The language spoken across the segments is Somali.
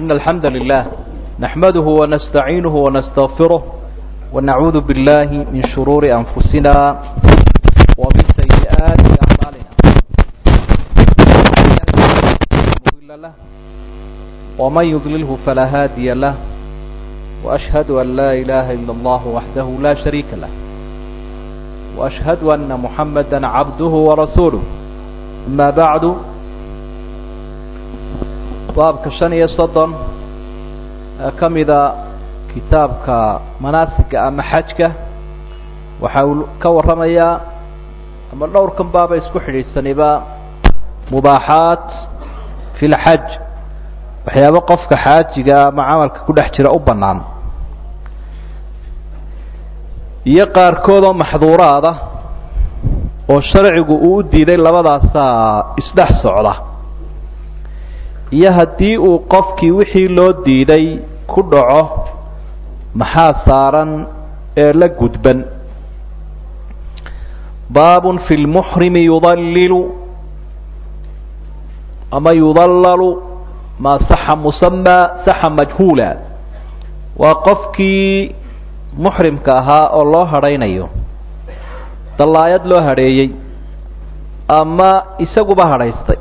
إن الحمد لله نحمده ونستعينه ونستغفره ونعوذ بالله من شرور أنفسنا ومن سيئات أعمالنا له ومن يضلله فلا هادي له وأشهد أن لا إله إلا الله وحده لا شريك له وأشهد أن محمدا عبده ورسوله أما بعد baabka shan iyo soddon ka mida kitaabka manaasiga ama xajka waxa uu ka warramayaa ama dhowrkan baaba isku xidhiidhsaniba mubaaxaat fi lxaj waxyaabo qofka xaajiga ama camalka ku dhex jira u bannaan iyo qaarkood oo maxduuraada oo sharcigu uu u diiday labadaasaa isdhex socda iyo haddii uu qofkii wixii loo diiday ku dhaco maxaa saaran ee la gudban baabun fi lmuxrimi yudallilu ama yudallalu maa saxa musamaa saxa majhuula waa qofkii muxrimka ahaa oo loo hadhaynayo dallaayad loo hadheeyey ama isaguba hadhaystay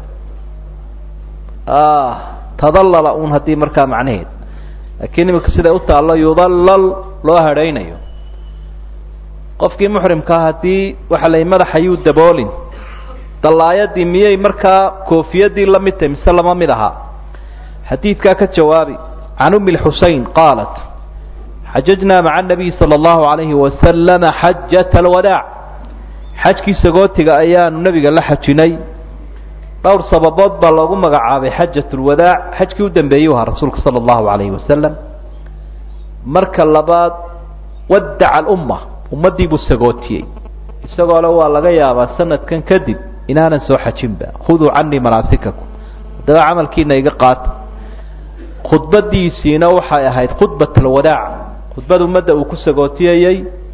tadallala un haddii markaa macnaheed laakiin imika siday u taallo yudallal loo hadhaynayo qofkii muxrimkaa haddii waxa la madaxa yuu daboolin dallaayadii miyay markaa koofiyadii la mid tahay mise lama mid ahaa xadiidkaa ka jawaabi can umi lxusein qaalat xajajnaa maca anabiy sala allahu alayhi wasalama xajata alwadaac xajkii sagootiga ayaanu nebiga la xajinay dhowr sababood baa loogu magacaabay xajat lwadaac xajkii u dambeeyey ahaa rasuulka sala allahu alayhi wasalam marka labaad wadaca alumma ummaddii buu sagootiyey isagoo le waa laga yaabaa sanadkan kadib inaanan soo xajinba khuduu canii manaasikakum haddaba camalkiina iga qaata khudbadiisiina waxay ahayd khudbat alwadaac khudbad ummadda uu ku sagootiyayey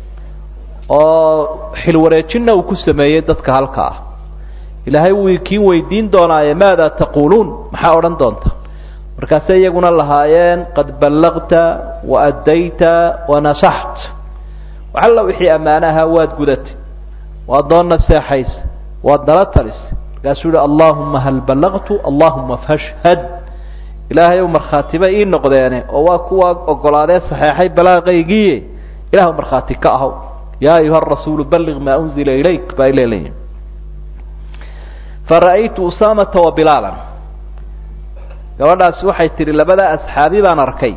oo xilwareejinna uu ku sameeyey dadka halka ah ilaahay wuu kiin weydiin doonaaye maada taquuluun maxaa odhan doonta markaasay iyaguna lahaayeen qad ballaqta wa addayta wa nasaxt waxalla wixii ammaano ahaa waad gudatay waad noo naseexaysa waad nala talisay markaasuu yihi allahuma hal ballaqtu allahuma fashhad ilaahay ow markhaatiba ii noqdeene oo waa kuwa ogolaadee saxeexay balaaqaygiiye ilah markhaati ka ahow yaa ayuha rasuulu balliq maa unzila ilayk baa ileleeyihi fara'aytu usaamata wa bilaalan gabadhaasi waxay tidhi labada asxaabi baan arkay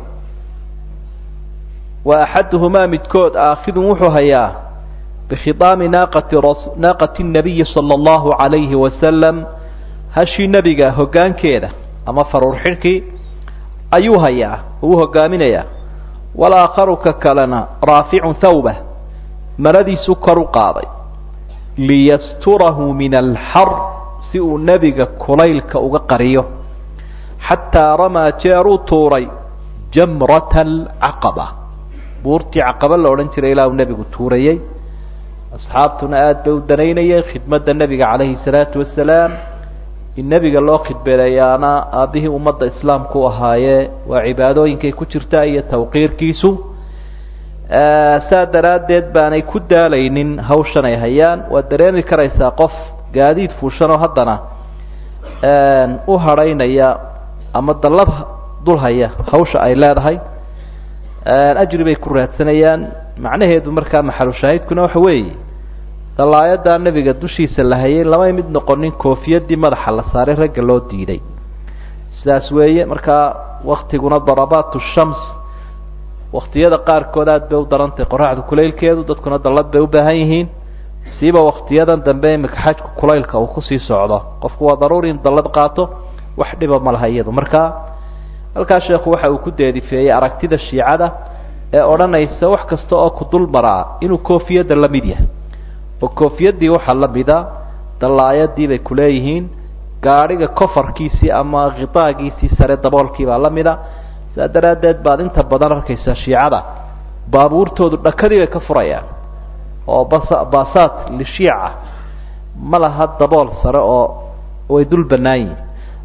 wa axaduhumaa midkood aakhidun wuxuu hayaa bikhidaami naaqati naaqati nabiyi sala allahu calayhi wasalam hashii nebiga hoggaankeeda ama faruur xidhkii ayuu hayaa uu hogaaminayaa walaakharu ka kalena raaficun thawbah maradiisu kor u qaaday liyasturahu min alxar si uu nebiga kulaylka uga qariyo xataa ramaa jeeruu tuuray jamrata alcaqaba buurtii caqaba la odhan jiray ilaa uu nebigu tuurayey asxaabtuna aada bay u danaynayeen khidmadda nebiga calayhi salaatu wasalaam in nebiga loo khidbeeyaana aabbihii ummadda islaamka u ahaayee waa cibaadooyinkay ku jirta iyo tawqiirkiisu saa daraaddeed baanay ku daalaynin hawshan ay hayaan waad dareemi karaysaa qof gaadiid fuushanoo haddana u hadhaynaya ama dallad dul haya hawsha ay leedahay ajri bay ku raadsanayaan macnaheedu markaa maxalu shaahidkuna waxa weeye dallaayadaa nebiga dushiisa la hayay lamay mid noqonin koofiyadii madaxa la saaray ragga loo diiday sidaas weeye markaa waktiguna darabaat shams waktiyada qaarkood aad bay u darantahay qoraxda kulaylkeedu dadkuna dallad bay u baahan yihiin siiba waktiyadan dambe imika xajku kulaylka uu kusii socdo qofku waa daruuri in dallad qaato wax dhiba ma laha iyadu markaa halkaa sheekhu waxa uu ku deedifeeyey aragtida shiicada ee odhanaysa wax kasta oo ku dul maraa inuu koofiyadda la mid yahay oo koofiyadii waxaa la mida dallaayadii bay kuleeyihiin gaadhiga kofarkiisii ama khitaagiisii sare daboolkiibaa la mida saa daraaddeed baad inta badan arkaysaa shiicada baabuurtoodu dhakadii bay ka furayaan oo bas baasaat lishiica ma laha dabool sare oo way dul bannaan yihin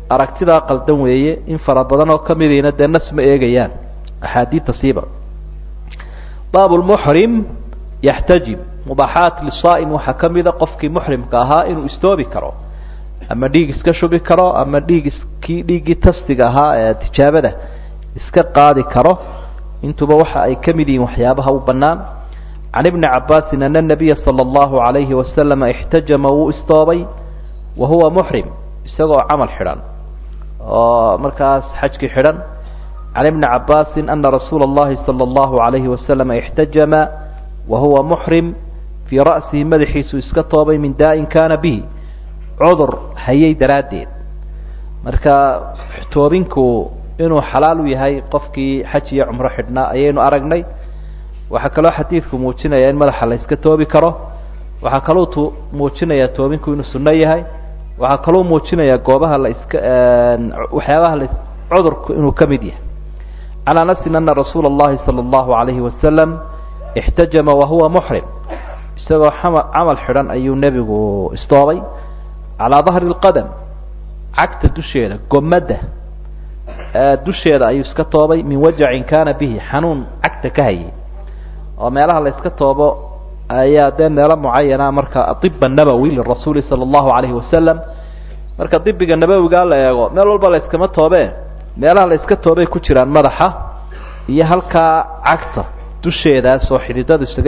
aragtidaa qaldan weeye in fara badan oo kamidiina dee nas ma eegayaan axaadiidta siiba baab lmuxrim yaxtajib mubaaxaat lisaa'im waxaa ka mida qofkii muxrimka ahaa inuu istoobi karo ama dhiig iska shubi karo ama dhiig iskii dhiiggii tastiga ahaa ee tijaabada iska qaadi karo intuba waxa ay ka mid yihiin waxyaabaha u bannaan can ibni cabaasin ana nabiya sala allahu calayhi wasalama ixtajama wuu istoobay wa huwa muxrim isagoo camal xidhan oo markaas xajkii xidhan can ibni cabaasin ana rasuula اllahi salى اllahu عalayhi wasalama ixtajama wa huwa muxrim fii ra'sihi madaxiisu iska toobay min daa'in kana bihi cudur hayay daraaddeed marka toobinku inuu xalaal u yahay qofkii xaj iyo cumro xidhnaa ayaynu aragnay waxaa kaloo xadiidku muujinaya in madaxa la iska toobi karo waxaa kaloo tu muujinayaa toobinku inuu sunno yahay waxaa kaloo muujinayaa goobaha la iska waxyaabaha la cudurku inuu ka mid yahay can anasin ana rasuula اllahi salى اllahu عalayhi wasalam ixtajama wahuwa muxrim isagoo ama camal xidhan ayuu nebigu istoobay calaa dahri اlqadam cagta dusheeda gomadda dusheeda ayuu iska toobay min wajacin kana bihi xanuun cagta ka hayay oo meelaha la iska toobo ayaa dee meelo mucayana marka iba nabowi lirasuuli sala allahu calayhi wasalam marka dibiga nabowigaa la eego meel walba la iskama toobee meelaha la iska toobay ku jiraan madaxa iyo halkaa cagta dusheedaas oo xididadu isaga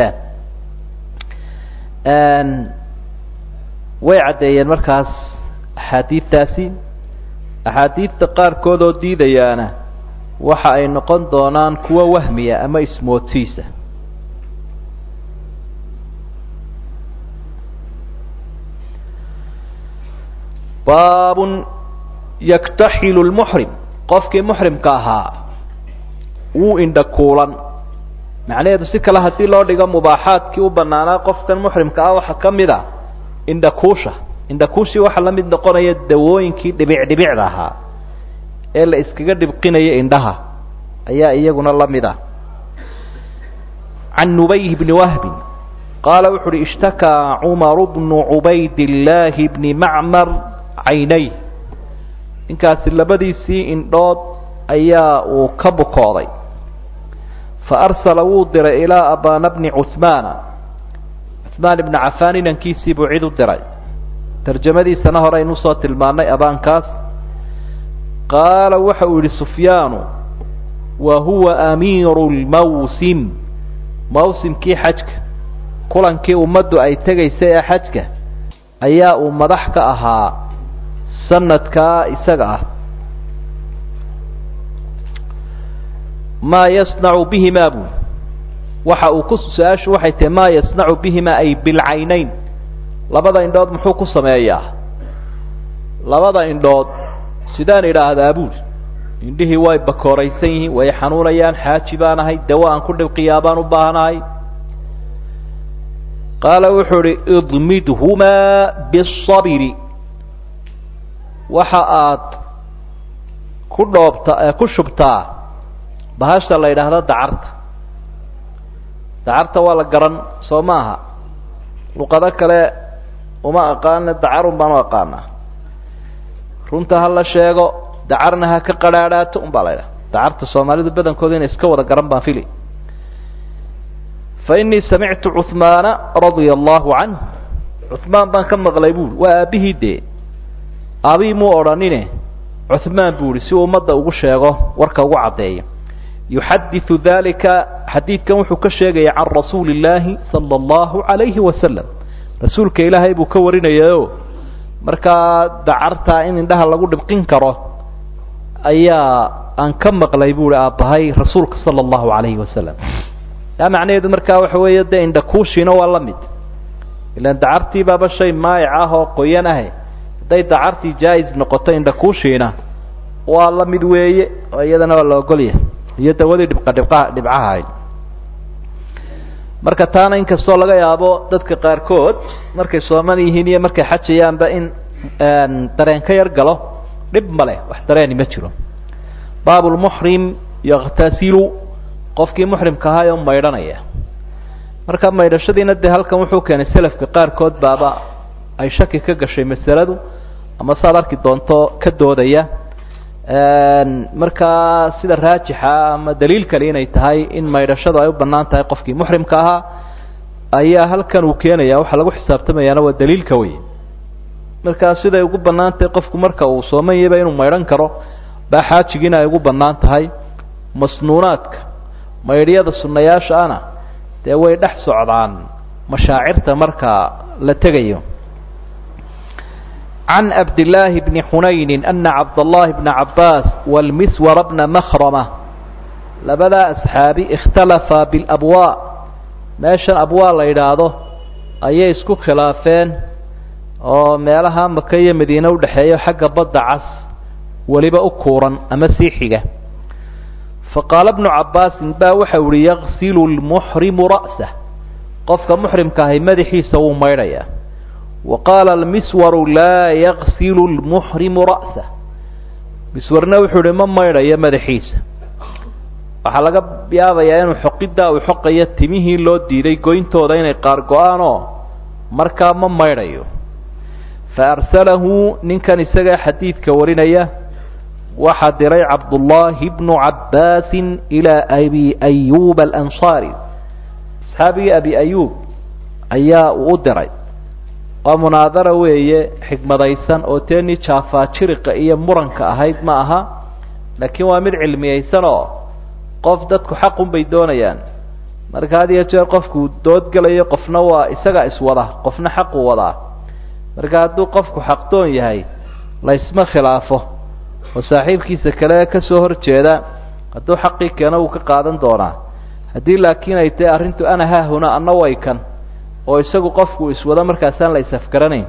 yimaadaan way caddeeyeen markaas axaadiidtaasi axaadiidta qaarkood oo diidayaana waxa ay noqon doonaan kuwo wahmiya ama ismoodsiisa baabun yaktaxilu lmuxrim qofkii muxrimka ahaa wuu indha kuulan macnaheedu si kale haddii loo dhigo mubaaxaadkii u banaanaa qofkan muxrimka ah waxaa ka mid a indhakuusha indhakuushii waxaa la mid noqonaya dawooyinkii dhibic dhibicda ahaa ee la iskaga dhibqinaya indhaha ayaa iyaguna la mid ah can nubayh bni wahbin qaala wuxu uhi ishtakaa cumaru bnu cubaydillaahi bni macmar caynay ninkaasi labadiisii indhood ayaa uu ka bukooday fa arsala wuu diray ilaa abana bni cuhmaana cuhmaan ibna cafaan inankiisii buu cid u diray tarjamadiisana hore aynu usoo tilmaannay abaankaas qaala waxa uu yidhi sufyaanu wa huwa amiiru lmawsim mawsimkii xajka kulankii ummaddu ay tegaysay ee xajka ayaa uu madax ka ahaa sanadkaa isaga ah maa yasnacu bihimaa buu waxa uu ku su-aashu waxay tahay maa yasnacu bihimaa ay bilcaynayn labada indhood muxuu ku sameeyaa labada indhood sidaan idhaahdaa buuri indhihii way bakooraysan yihiin way xanuunayaan xaaji baan ahay dawo aan ku dhibqiyaa baan u baahanahay qaala wuxuu idhi idmidhumaa bisabiri waxa aad ku dhoobta ku shubtaa bahasha la yidhaahdo dacarta dacarta waa la garan soo maaha luqado kale uma aqaana dacarun baan u aqaanaa runta ha la sheego dacarna ha ka qadhaadhaato un baa la ydhaha dacarta soomaalidu badankooda inay iska wada garan baan fili fa innii samictu cuhmaana radia allahu canh cuhmaan baan ka maqlay buuri waa aabbihii dee aabii muu odhanine cuhmaan buu ihi si uu ummadda ugu sheego warka ugu caddeeyo yuxadiثu dalika xadiidkan wuxuu ka sheegaya can rasuuli اllaahi salى اllahu عalayhi wasalam rasuulka ilaahay buu ka warinayayo markaa dacartaa in indhaha lagu dhibqin karo ayaa aan ka maqlay buuhi aabbahay rasuulka salى اllahu عalayhi wasalam taa macnaheedu markaa waxa weeye dee indhakuushiina waa la mid ilan dacartii baaba shay maayic ah oo qoyan ahe hadday dacartii jaa-is noqoto indhakuushiina waa la mid weeye oo iyadana waa la ogolyahay iyo dawadii dhibqa dhibqaha dhibcaha ahayd marka taana inkastoo laga yaabo dadka qaarkood markay sooman yihiin iyo markay xajayaanba in dareen ka yar galo dhib ma leh wax dareeni ma jiro baab lmuxrim yaktasilu qofkii muxrimka ahaa oo maydhanaya marka maydhashadiina dee halkan wuxuu keenay selafka qaarkood baaba ay shaki ka gashay masaladu ama saad arki doonto ka doodaya markaa sida raajixa ama daliil kale inay tahay in maydhashadu ay u bannaan tahay qofkii muxrimka ahaa ayaa halkan uu keenaya waxaa lagu xisaabtamayaana waa daliilka wey markaa siday ugu bannaan tahay qofku marka uu sooman yahayba inuu maydhan karo baa xaajigiina ay ugu bannaan tahay masnuunaadka maydhyada sunnayaasha ana dee way dhex socdaan mashaacirta marka la tegayo can cabdillaahi bni xunayni ana cabdallahi bna cabbaas walmiswara bna makhrama labadaa asxaabi ikhtalafa bilabwaa meeshan abwaa la yidhaahdo ayay isku khilaafeen oo meelaha maka iyo madiine udhexeeyo xagga badda cas weliba u kuuran ama sii xiga faqaala bnu cabbaasin baa waxa uhi yaqsilu lmuxrimu ra'sah qofka muxrimka ahay madaxiisa wuu maydhayaa wa qaala almiswaru laa yaqsilu lmuxrimu ra'sah miswarna wuxuu uhi ma maydhayo madaxiisa waxaa laga yaabayaa inuu xoqiddaa uu xoqayo timihii loo diiday goyntooda inay qaar go-aanoo markaa ma maydhayo fa arsalahu ninkan isagaa xadiidka warinaya waxaa diray cabdullaahi bnu cabbaasin ilaa abi ayuuba alansaari asxaabigii abi ayuub ayaa uu u diray waa munaadara weeye xikmadaysan oo teenii jaafaajiriqa iyo muranka ahayd ma aha laakiin waa mid cilmiyaysan oo qof dadku xaqun bay doonayaan marka had iyo jeer qofku doodgelayo qofna waa isagaa iswada qofna xaqu wadaa marka hadduu qofku xaqdoon yahay laysma khilaafo oo saaxiibkiisa kale kasoo horjeeda hadduu xaqii keeno wuu ka qaadan doonaa haddii laakiin ay tahay arrintu ana haahuna anna way kan oo isagu qofku iswado markaasaan la isafgaranayn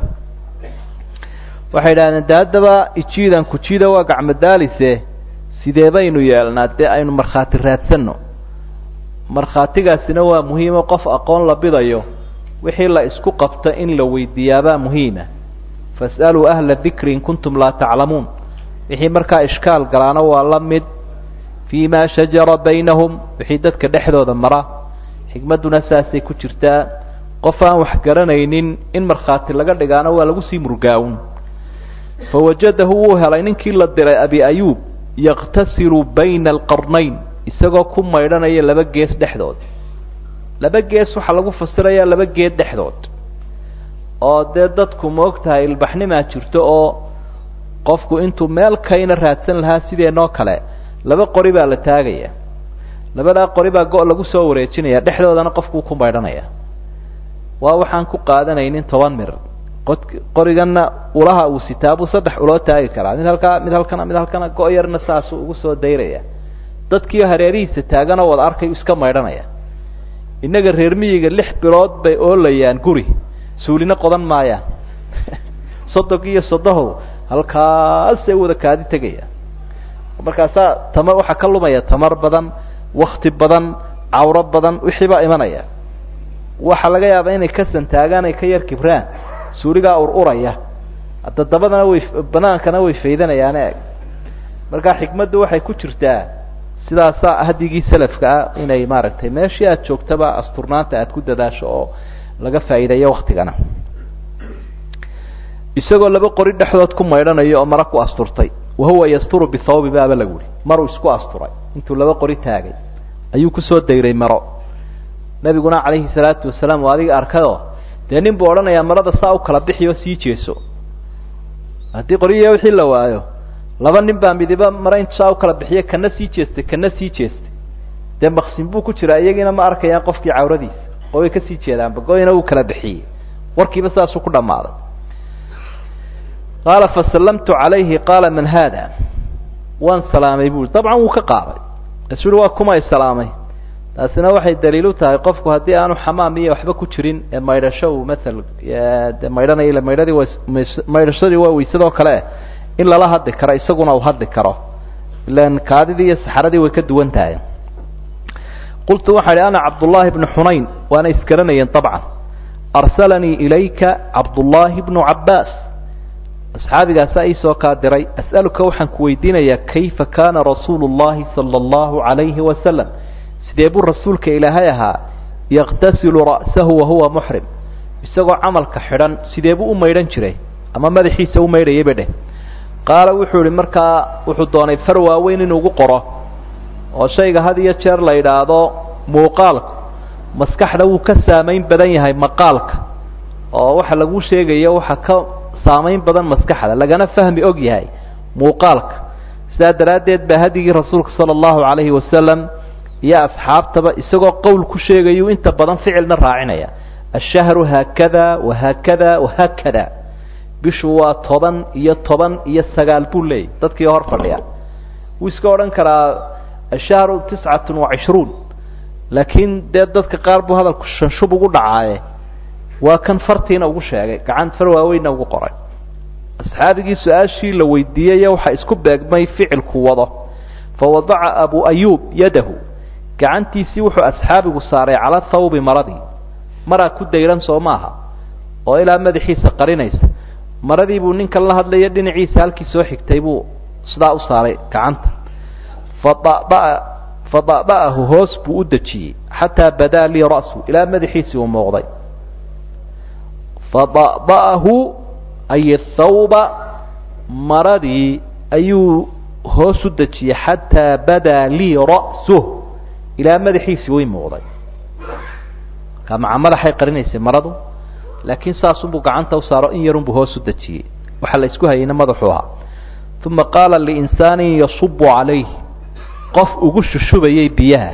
waxay idhahdeen de haddaba ijiidan kujiida waa gacmadaalise sidee baynu yeelnaa dee aynu markhaati raadsanno markhaatigaasina waa muhiimo qof aqoon la bidayo wixii la isku qabto in la weydiiyaabaa muhiima fas'aluu ahla dikri in kuntum laa taclamuun wixii markaa ishkaal galaana waa la mid fii ma shajara baynahum wixii dadka dhexdooda mara xikmadduna saasay ku jirtaa qof aan wax garanaynin in markhaati laga dhigaana waa lagu sii murgaa-un fawajadahu wuu helay ninkii la diray abi ayuub yaqtasilu bayna alqarnayn isagoo ku maydhanaya laba gees dhexdood laba gees waxaa lagu fasirayaa laba geed dhexdood oo dee dadku maog tahay ilbaxnimaa jirto oo qofku intuu meel kayna raadsan lahaa sideenoo kale laba qori baa la taagaya labadaa qori baa go- lagu soo wareejinaya dhexdoodana qofkuu ku maydhanaya waa waxaan ku qaadanaynin toban mir qod qoriganna ulaha uu sitaa buu saddex uloo taagi karaa mid halkaa mid halkana mid halkana go- yarna saasuu ugu soo dayraya dadkiio hareerihiisa taaganoo wada arkay iska maydhanaya innaga reer miyiga lix bilood bay oolayaan guri suulina qodan maayaan sodog iyo sodohow halkaasay wada kaadi tegayaan markaasaa tama waxaa ka lumaya tamar badan wakti badan cawro badan wixii baa imanaya waxaa laga yaabaa inay ka santaagaan ay ka yar kibraan suuligaa ur uraya hadda dabadana way banaankana way faydanayaan eeg markaa xikmaddu waxay ku jirtaa sidaasaa hadigii salafka ah inay maaragtay meeshii aad joogtaba asturnaanta aad ku dadaasho oo laga faa'iideeyo waktigana isagoo laba qori dhexdood ku maydhanayo oo mara ku asturtay wahuwa yasturu bithawbi baaba lagu yihi maruu isku asturay intuu laba qori taagay ayuu kusoo dayray maro nabiguna calayhi salaatu wasalaam waa adiga arkayoo dee nin buu odhanayaa marada saa u kala bixi oo sii jeeso haddii qoriya wixii la waayo laba nin baa midiba mare intu saa u kala bixiye kana sii jeestay kana sii jeestay dee maksin buu ku jiraa iyagiina ma arkayaan qofkii cawradiisa oo way kasii jeedaanba go-yna wuu kala bixiyey warkiiba saasuu ku dhammaaday qaala fasallamtu calayhi qaala man haada waan salaamay bui dabcan wuu ka qaaday kaasuu uhi waa kuma salaamay taasina waxay daliil u tahay qofku haddii aanu xamaam iyo waxba ku jirin ee maydhasho uu maal de maydhanay ila maydhadii wa maydhashadii waa weysadoo kale in lala hadli karo isaguna uu hadli karo ilan kaadidii iyo saxaradii way ka duwan tahay qultu waxaa idhi ana cabdullaahi bnu xunayn waana isgaranayeen dabcan arsalanii ilayka cabdullaahi bnu cabbaas asxaabigaasaa iisoo kaa diray as'aluka waxaan ku weydiinayaa kayfa kaana rasuulu llahi sala allahu calayhi wasalam sidee buu rasuulka ilaahay ahaa yaqtasilu ra'sahu wahuwa muxrim isagoo camalka xidhan sidee buu u maydhan jiray ama madaxiisa u maydhayayba dheh qaala wuxuu ihi markaa wuxuu doonay far waaweyn inuu ugu qoro oo shayga had iyo jeer la yidhaahdo muuqaalku maskaxda wuu ka saamayn badan yahay maqaalka oo waxa lagu sheegayo waxa ka saamayn badan maskaxda lagana fahmi og yahay muuqaalka sidaa daraaddeed baa hadigii rasuulka sala allahu calayhi wasalam iyo asxaabtaba isagoo qowl ku sheegayuu inta badan ficilna raacinaya ashahru haakada wahaakada wahaakada bishu waa toban iyo toban iyo sagaal buu leeyay dadkii hor fadhiya wuu iska odhan karaa ashahru tiscatun wa cishruun laakiin dee dadka qaar buu hadalku shanshub ugu dhacaaye waa kan fartiina ugu sheegay gacan far waaweynna ugu qoray asxaabigii su-aashii la weydiiyey waxa isku beegmay ficilku wado fawadaca abu ayuub yadahu gacantiisii wuxuu asxaabigu saaray cala thawbi maradii maraa ku dayran soo maaha oo ilaa madaxiisa qarinaysa maradii buu ninkan la hadlaya dhinaciisa halkii soo xigtay buu sidaa u saaray gacanta fadaba fada'da'ahu hoos buu u dejiyey xataa badaa lii ra'su ilaa madaxiisii uu muuqday fada'da'ahu ay thawba maradii ayuu hoos u dejiyey xataa badaa lii ra'suh ilaa madaxiisii way muuqday markaa maca madaxay qarinaysay maradu laakiin saasunbuu gacanta u saaro in yarunbuu hoos u dejiyey waxa la isku hayayna madaxuu ahaa uma qaala liinsaanin yasubu calayh qof ugu shushubayay biyaha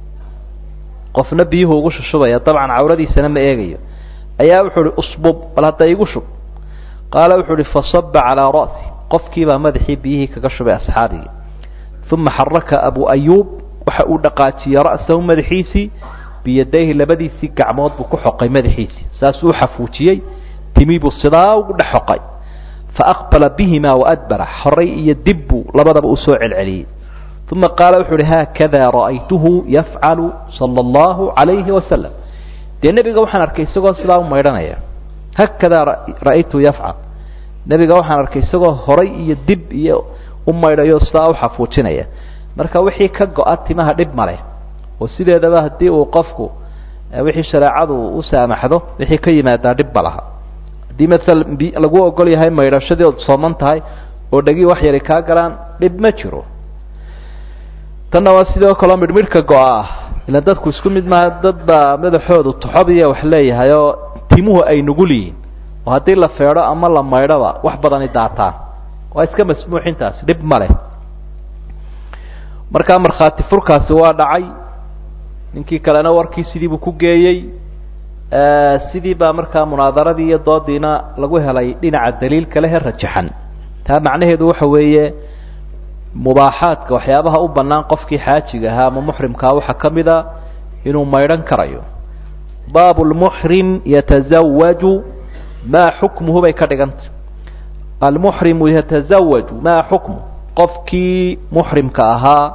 qofna biyuhu ugu shushubaya dabcan cawradiisana ma eegayo ayaa wuxuu uhi usbub bal hadda igu shub qaala wuxuu uhi fasaba calaa ra'si qofkiibaa madaxii biyihii kaga shubay asxaabigii uma xaraka abu ayuub waxa uu dhaqaajiyey ra'sahu madaxiisii biyadayhi labadiisii gacmood buu ku xoqay madaxiisii saasuu u xafuujiyey timi buu sidaa ugu dhex xoqay faaqbala bihimaa waadbara horay iyo dib buu labadaba u soo celceliyey uma qaala wuxuu uhi haakada ra'aytuhu yafcalu sala allahu calayhi wasalam dee nebiga waxaan arkay isagoo sidaa u maydhanaya haakadaa ra'aytuhu yafcal nebiga waxaan arkay isagoo horay iyo dib iyo u maydhayo sidaa u xafuujinaya marka wixii ka go-a timaha dhib maleh oo sideedaba haddii uu qofku wixii shareecadu u saamaxdo wixii ka yimaadaa dhib ma laha haddii maala lagu ogol yahay maydhashadii ood sooman tahay oo dhegii wax yari kaa galaan dhib ma jiro tanna waa sidoo kaleo midhmidhka go-a ah ila dadku isku mid maaha dad baa madaxoodu toxobiya wax leeyahay oo timuhu ay nugul yihiin oo haddii la feedho ama la maydhoba wax badani daataan waa iska masmuuxintaasi dhib ma leh markaa markhaati furkaasi waa dhacay ninkii kalena warkii sidii buu ku geeyey sidii baa markaa munaadaradii iyo doodiina lagu helay dhinaca daliilka lehe rajaxan taa macnaheedu waxa weeye mubaaxaadka waxyaabaha u bannaan qofkii xaajiga ahaa ama muxrimkaa waxaa ka mid a inuu maydhan karayo baabu lmuxrim yatasawaju maa xukmuhu bay ka dhigantay almuxrimu yatasawaju maa xukmu qofkii muxrimka ahaa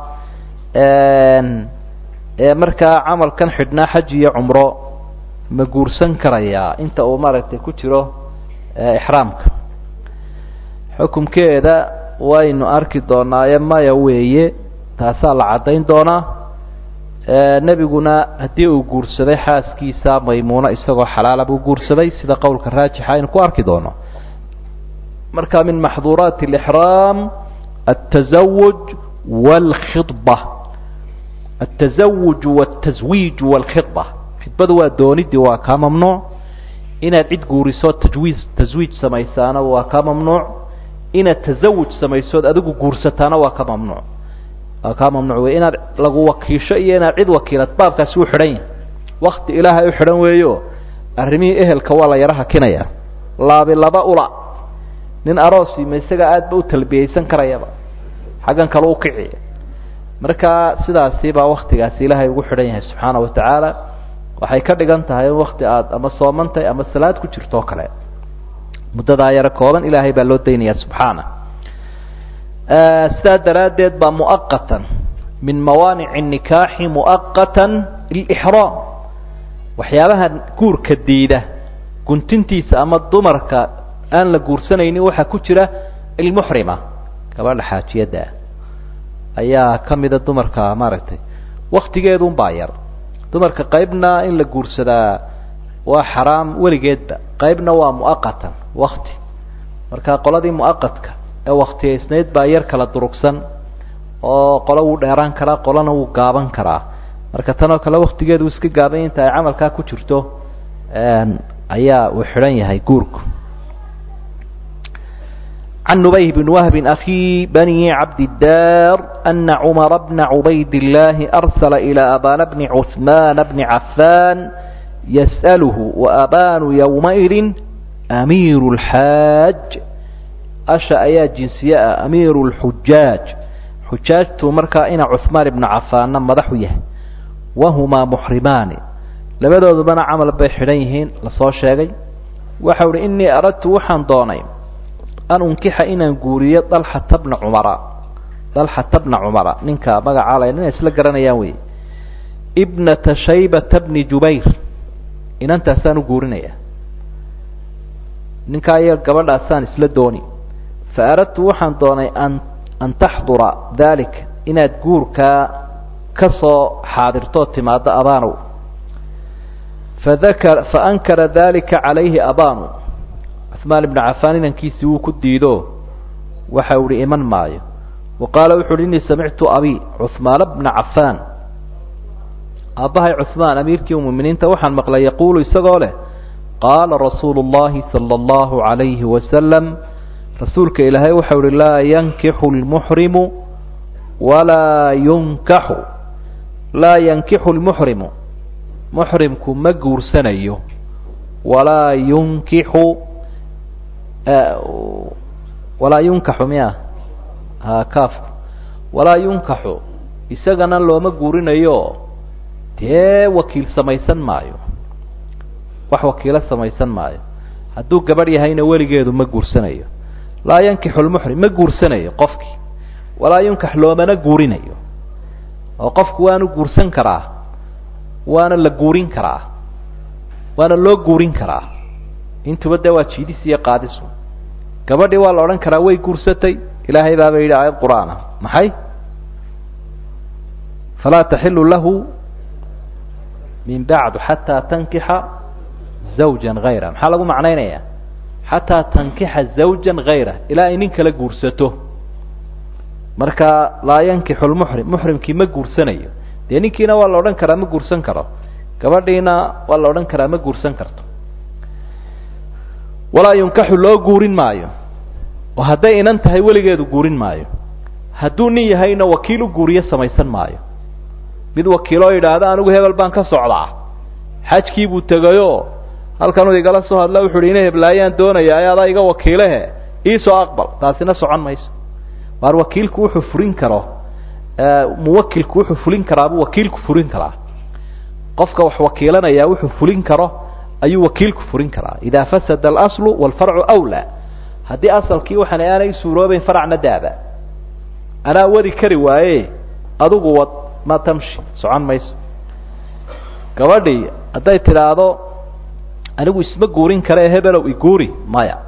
ee markaa camalkan xidhnaa xaj iyo cumro ma guursan karayaa inta uu maaragtay ku jiro ixraamka xukumkeeda waynu arki doonaaye maya weeye taasaa la caddayn doonaa nebiguna haddii uu guursaday xaaskiisa maymuuno isagoo xalaala buu guursaday sida qowlka raajixa aynu ku arki doono marka min maxduuraati alixraam altazawuj waalkhidba altazawuj waltaswiij waalkhidba khidbadu waa doonidii waa kaa mamnuuc inaad cid guuriso tajwiiz taswiij samaysaana waa kaa mamnuuc inaad tasawuj samaysood adigu guursataana waa ka mamnuuc waa kaa mamnuuc wey inaad lagu wakiisho iyo inaad cid wakiilad baabkaasi u xidhan yahay wakti ilaahay u xidhan weeyo arrimihii ehelka waa la yaro hakinaya laabi laba ula nin aroosi ma isaga aad ba u talbiyeysan karayaba xaggan kale u kici marka sidaasi baa waktigaasi ilaahay ugu xidhan yahay subxaana wa tacaala waxay ka dhigan tahay in wakti aada ama soomantahay ama salaad ku jirto o kale muddadaa yaro kooban ilaahay baa loo daynaya subxaana sidaa daraaddeed baa muaqatan min mawaanici nikaaxi muaqatan lixraam waxyaabaha guurka diida guntintiisa ama dumarka aan la guursanaynin waxaa ku jira ilmuxrima gabadha xaajiyadda ayaa ka mida dumarka maaragtay waktigeedun baa yar dumarka qaybna in la guursadaa waa xaraam weligeedba qaybna waa muaqatan wakti marka qoladii mu'aqadka ee waktiyaysnayd baa yar kala durugsan oo qolo wuu dheeraan karaa qolona wuu gaaban karaa marka tan oo kale waktigeedu iska gaaban inta ay camalkaa ku jirto ayaa uu xidhan yahay guurku عن نبيه بن وهب أخي بني عبد الدار أن عمر بن عبيد الله أرسل إلى أبان بن عثمان بن عفان يسأله وأبان يومئذ أمير الحاج أشأ يا جنسياء أمير الحجاج حجاج تمركا إن عثمان بن عفان مدحويه وهما محرمان لبدو بنا عمل بحريهين لصو شاقي وحول إني أردت وحن دوني أن أنكح إن نقوري طلحة بن عمر طلحة بن عمر ننكا بقى على إن إسلا ياوي ابنة شيبة بن جبير إن أنت أسان قورنيا ننكا يا قبل أسان إسلا دوني فأردت وحن دوني أن أن تحضر ذلك إن تقورك كصو حاضرتو ماد أبانو فذكر فأنكر ذلك عليه أبانو عثمان بن عفان انكيسي وكديدو وحاول إيمان مايو وقال وحول إني سمعت أبي عثمان بن عفان أباهي عثمان أمير كيوم من انت وحن مقلا يقول يسقوله قال رسول الله صلى الله عليه وسلم رسولك إلهي وحول لا ينكح المحرم ولا ينكح لا ينكح المحرم محرمك مجور سنيه ولا ينكح آه ولا ينكح مياه ها كاف ولا ينكح isagana looma guurinayo dee wakiil samaysan maayo wax wakiilo samaysan maayo hadduu gabadh yahayna weligeedu ma guursanayo laa yankixu lmuxrim ma guursanayo qofkii walaa yunkax loomana guurinayo oo qofku waanu guursan karaa waana la guurin karaa waana loo guurin karaa intuba dee waa jiidis iyo qaadisu gabadhii waa la odhan karaa way guursatay ilaahay baaba yidhi aayad qur-aan ah maxay falaa taxilu lahu min bacdu xataa tankixa zawjan hayra maxaa lagu macnaynayaa xataa tankixa zawjan hayra ilaa ay nin kala guursato marka laa yankixu lmuxrim muxrimkii ma guursanayo dee ninkiina waa la odhan karaa ma guursan karo gabadhiina waa la odhan karaa ma guursan karto walaa yunkaxu loo guurin maayo oo hadday inan tahay weligeedu guurin maayo hadduu nin yahayna wakiil u guuriyo samaysan maayo mid wakiiloo yidhaahda anigu hebel baan ka socdaa xajkii buu tegayoo halkanuu igala soo hadla wuxu uhi ina heblaayaan doonaya e adaa iga wakiilehe iisoo aqbal taasina socon mayso waar wakiilku wuxuu furin karo muwakilku wuxuu fulin karaabuu wakiilku furin karaa qofka wax wakiilanaya wuxuu fulin karo ayuu wakiilku furin karaa idaa fasada alaslu walfarcu awlaa haddii asalkii waxaan aanay suuroobayn faracna daaba anaa wadi kari waaye adigu wad ma tamshi socon mayso gabadhii hadday tidhaahdo anigu isma guurin kare hebelow iguuri maya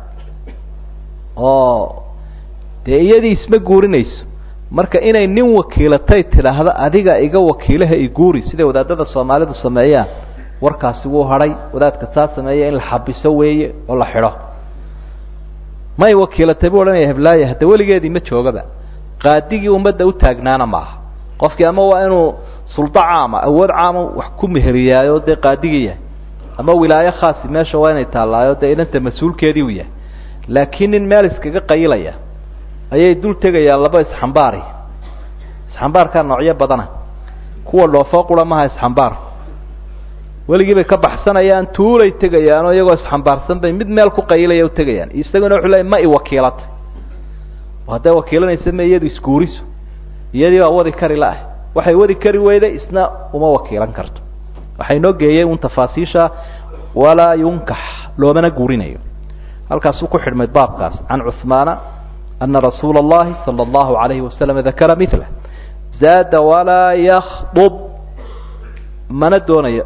oo dee iyadii isma guurinayso marka inay nin wakiilatay tidhaahdo adiga iga wakiilaha iguuri siday wadaadada soomaalidu sameeyaan warkaasi wuu hadhay wadaadka saa sameeya in la xabiso weeye oo la xidho may wakiilatay buu odhanaya heblaaya hadda weligeedii ma joogaba qaadigii ummadda u taagnaana maaha qofkii ama waa inuu suldo caama awood caama wax ku meheriyaayo dee qaadigii yahay ama wilaayo khaasi meesha waa inay taallaayo dee inanta mas-uulkeedii u yahay laakiin nin meel iskaga qayilaya ayay dul tegayaan laba isxambaari isxambaarkaa noocyo badana kuwa dhoofoo qura maha isxambaar weligii bay ka baxsanayaan tuulay tegayaanoo iyagoo isxambaarsan bay mid meel ku qayilaya u tegayaan isaguna wuxuu leey ma i wakiilatay oo hadday wakiilanaysa ma iyadu isguuriso iyadii baa wadi kari la-ah waxay wadi kari weyday isna uma wakiilan karto waxay noo geeyey un tafaasiisha walaa yunkax loomana guurinayo halkaasuu ku xidhmay baabkaas can cuhmaana ana rasuula اllahi salى اllahu alayhi wasalam dakara mila zaada walaa yakdub mana doonayo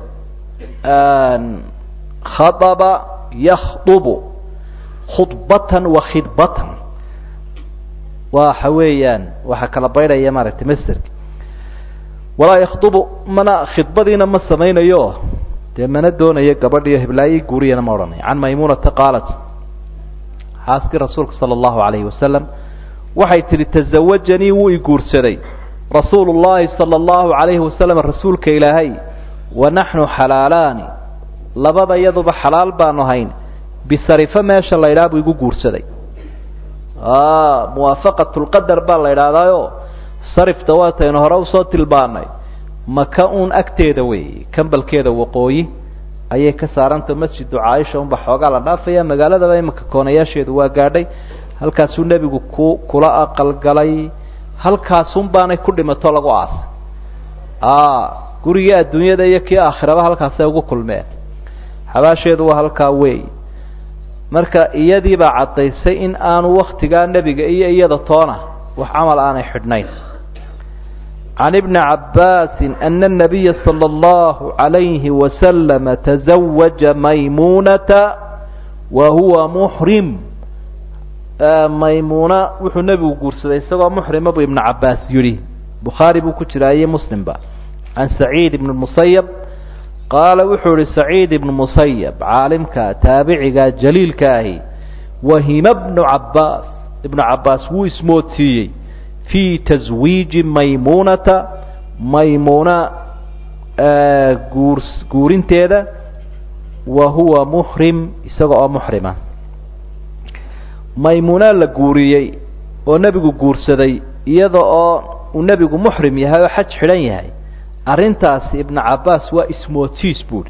khadaba yakdubu khudbatan wa khidbatan waxa weeyaan waxaa kala baydhaya maaragtay masterki walaa yakdubu mana khidbadiina ma samaynayo dee mana doonayo gabadhiyo heblaayi guuriyana ma odhanayo can maymunata qaalat xaaskii rasuulka sala allahu calayhi wasalam waxay tidhi tasawajanii wuu i guursaday rasuulu llaahi sala allahu calayhi wasalam rasuulka ilaahay wa naxnu xalaalaani labada yaduba xalaal baanu hayn bisarifo meesha la ydhaha buu igu guursaday muwaafaqatulqadar baa la idhaahdaayo sarifta waataynu hore usoo tilbaanay maka uun agteeda weeye kambalkeeda waqooyi ayay ka saaranta masjidu caaisha unba xoogaa la dhaafaya magaaladaba imanka koonayaasheedu waa gaadhay halkaasuu nebigu ku kula aqalgalay halkaasun baanay ku dhimato lagu aasay gurigii adduunyada iyo kii aakhiraba halkaasay ugu kulmeen xabaasheedu waa halkaa wey marka iyadiibaa caddaysay in aanu waktigaa nebiga iyo iyada toona wax camal aanay xidhnayn can ibni cabbaasi ana الnabiya salى اllahu عalayhi wasalama taزawaja maymunata wa huwa muxrim maymuuna wuxuu nebigu guursaday isagoo muxrima buu ibnu cabbaas yidhi bukhaari buu ku jiraa iyo muslimba can saciid ibn musayab qaala wuxuu ihi saciid ibnu musayab caalimka taabiciga jaliilka ahi wahima bnu cabbaas ibnu cabbaas wuu ismoodsiiyey fii taswiiji maymuunata maymuuna guur guurinteeda wa huwa muxrim isaga oo muxrima maymuuna la guuriyey oo nebigu guursaday iyada oo uu nebigu muxrim yahay oo xaj xidhan yahay arrintaasi ibnu cabbaas waa ismoodsiis buuhi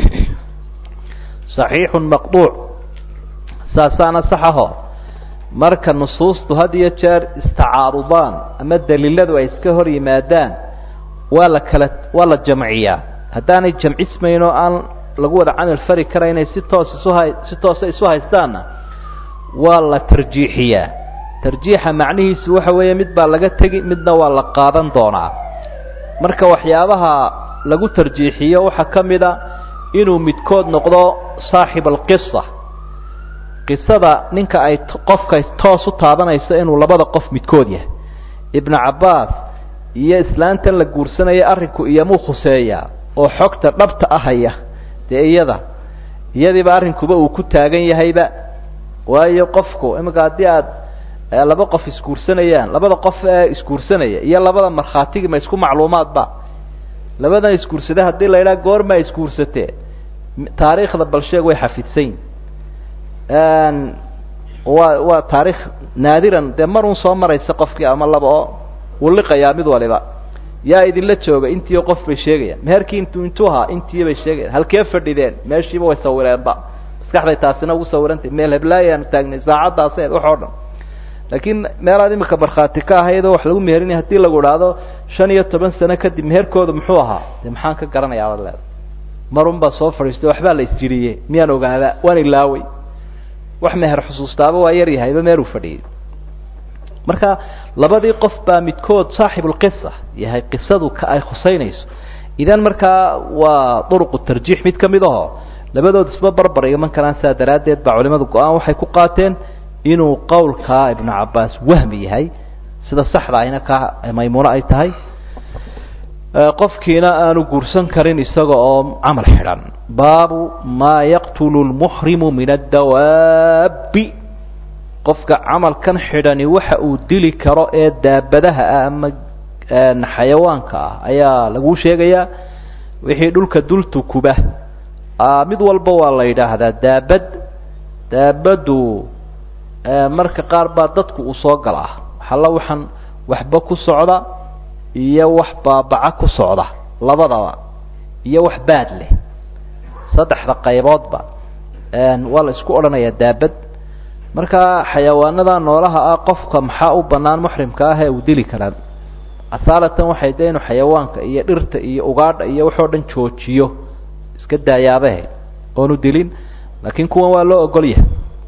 saxiixun maqduuc saasaana saxaho marka nusuustu had iyo jeer istacaarudaan ama daliiladu ay iska hor yimaadaan waa la kala waa la jamciyaa haddaanay jamcismayn oo aan lagu wada camal fari karaynay si toos isuha si toosa isu haystaanna waa la tarjiixiyaa tarjiixa macnihiisu waxa weeye mid baa laga tegi midna waa la qaadan doonaa marka waxyaabaha lagu tarjiixiyo waxaa ka mid a inuu midkood noqdo saaxib alqisa qisada ninka ay qofka toos u taabanayso inuu labada qof midkood yahay ibnu cabbaas iyo islaantan la guursanaya arrinku iyomuu khuseeyaa oo xogta dhabta ahaya dee iyada iyadiiba arrinkuba uu ku taagan yahayba waayo qofku iminka haddii aad laba qof isguursanayaan labada qof ee isguursanaya iyo labada markhaatigi ma isku macluumaadba labadan isguursade haddii la yidhaha goormaa isguursatee taariikhda balsheeg way xafidsayn waa waa taarikh naadiran dee mar un soo maraysa qofkii ama laba oo wuu liqayaa mid waliba yaa idinla jooga intiio qof bay sheegayaan meherkii intu intuu ahaa intii bay sheegayaan halkee fadhideen meeshiiba way sawireenba maskaxday taasina ugu sawirantay meel heblaayaan taagnay saacaddaased wax oo dhan laakiin meelaad imika markhaati ka ahayd oo wax lagu meherinaya hadii lagu idhaahdo shan iyo toban sano kadib meherkooda muxuu ahaa de maxaan ka garanayaa baad leeda marun baa soo fadhiistay waxbaa la isjiriyey miyaan ogaada waan ilaaway wax meher xusuustaaba waa yar yahayba meeluu fadhiyey marka labadii qof baa midkood saaxibulqisa yahay qisadu ka ay khusaynayso idan markaa waa duruqu tarjiix mid ka mid aho labadood isba barbar iman karaan saa daraaddeed baa culimadu go-aan waxay ku qaateen inuu qowlkaa ibnu cabbaas wahmi yahay sida saxda ahina ka maymuuno ay tahay qofkiina aanu guursan karin isaga oo camal xidhan baabu maa yaqtulu lmuxrimu min addawaabi qofka camalkan xidhani waxa uu dili karo ee daabadaha ah ama xayawaanka ah ayaa laguu sheegayaa wixii dhulka dultukuba mid walba waa la yidhaahdaa daabad daabaddu marka qaar baa dadku uu soo galaa waxalla waxaan waxba ku socda iyo wax baabaca ku socda labadaba iyo wax baad leh saddexda qayboodba waa la isku odhanayaa daabad marka xayawaanada noolaha ah qofka maxaa u banaan muxrimka ah ee uu dili karaa asaalatan waxay de inuu xayawaanka iyo dhirta iyo ugaadha iyo waxoo dhan joojiyo iska daayaabahe oonu dilin laakiin kuwan waa loo ogol yahay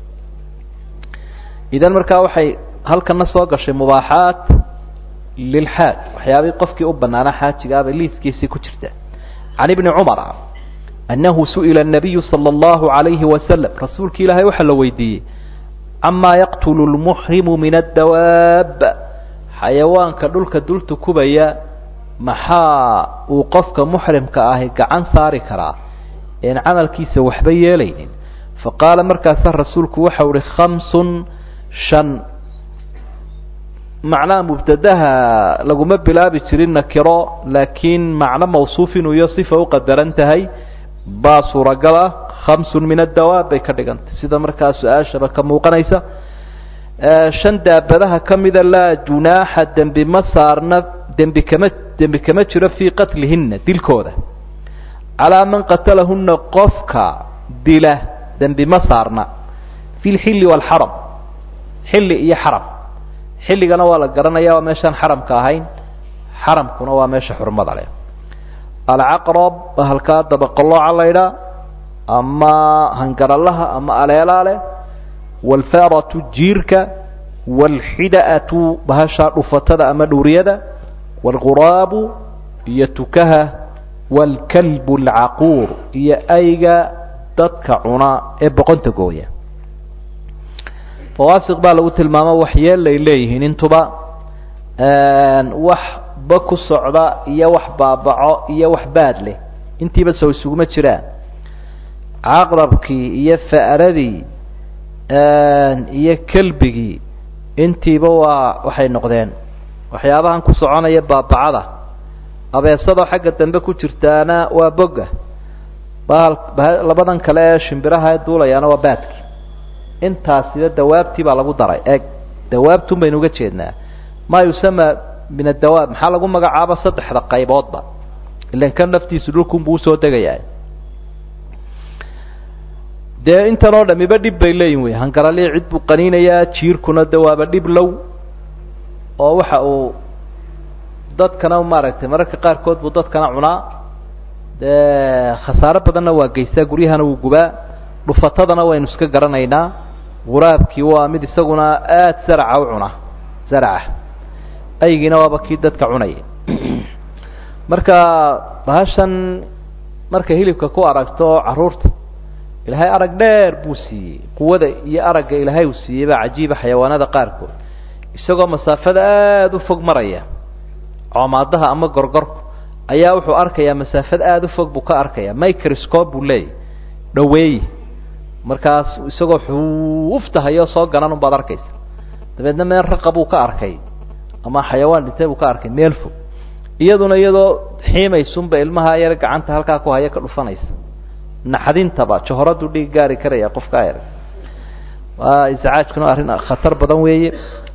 idan markaa waxay halkana soo gashay mubaaxaat lilxaaj waxyaabihii qofkii u banaanaa xaajigaabay liiskiisii ku jirta can ibni cumara annahu su'ila الnabiyu salى اllahu عalayhi wasalam rasuulki ilaahay waxaa la weydiiyey camaa yaqtulu lmuxrimu min addawaab xayawaanka dhulka dulta kubaya maxaa uu qofka muxrimka ahi gacan saari karaa een camalkiisa waxba yeelaynin faqaala markaasa rasuulku waxau uhi khamsun shan macnaha mubtadaha laguma bilaabi jirin nakiro laakiin macno mawsuuf inuu iyo sifa u qadaran tahay baa suuragal ah khamsun min addawaab bay ka dhigantay sida markaa su-aashaba ka muuqanaysa shan daabadaha ka mida laa junaaxa dembi ma saarna dembi kama dembi kama jiro fii qatlihina dilkooda calaa man qatalahuna qofka dila dembi ma saarna fi lxilli waalxaram xilli iyo xaram xilligana waa la garanaya waa meeshaan xaramka ahayn xaramkuna waa meesha xurmada leh alcaqrab halkaa dabaqalooca laydhaa ama hangaralaha ama aleelaa leh waalfaratu jiirka waalxida'atu bahashaa dhufatada ama dhuuriyada waalghuraabu iyo tukaha waalkalbu alcaquur iyo ayga dadka cuna ee boqonta gooya fawaasiq baa lagu tilmaamo waxyeelay leeyihiin intuba wax ba ku socda iyo wax baabaco iyo wax baad leh intiiba sow isuguma jiraan caqrabkii iyo fa'radii iyo kelbigii intiiba waa waxay noqdeen waxyaabahan ku soconaya baabacada abeesadoo xagga dambe ku jirtaana waa bogga bahal labadan kale ee shimbiraha ee duulayaana waa baadki intaasiba dawaabtii baa lagu daray eeg dawaabtun baynu uga jeednaa maa yusama min adawaab maxaa lagu magacaaba saddexda qayboodba ilan kan naftiisu dhulkunbuu usoo degayaa dee intan oo dhamiba dhib bay leeyihin wey hangaralii cid buu qaniinayaa jiirkuna de waaba dhib low oo waxa uu dadkana maaragtay mararka qaarkood buu dadkana cunaa dee khasaaro badanna waa geystaa guryahana wuu gubaa dhufatadana waynu iska garanaynaa guraabkii waa mid isaguna aada zaraca u cuna zaraca aygiina waaba kii dadka cunaya marka bahashan markay hilibka ku aragto carruurta ilaahay arag dheer buu siiyey quwada iyo aragga ilaahay uu siiyey baa cajiiba xayawaanada qaarkood isagoo masaafada aada u fog maraya coomaadaha ama gorgorku ayaa wuxuu arkayaa masaafad aada u fog buu ka arkaya microscope buu leeyahy dhaweeyi markaas isagoo xuuftahayoo soo ganan unbaad arkaysa dabeedna meel raqa buu ka arkay ama xayawaan dhintay buu ka arkay meel fog iyaduna iyadoo xiimaysunba ilmaha yar gacanta halkaa ku haya ka dhufanaysa naxdintaba johoradu dhig gaari karaya qofka ayar waa iscaajkuna arrin khatar badan weeye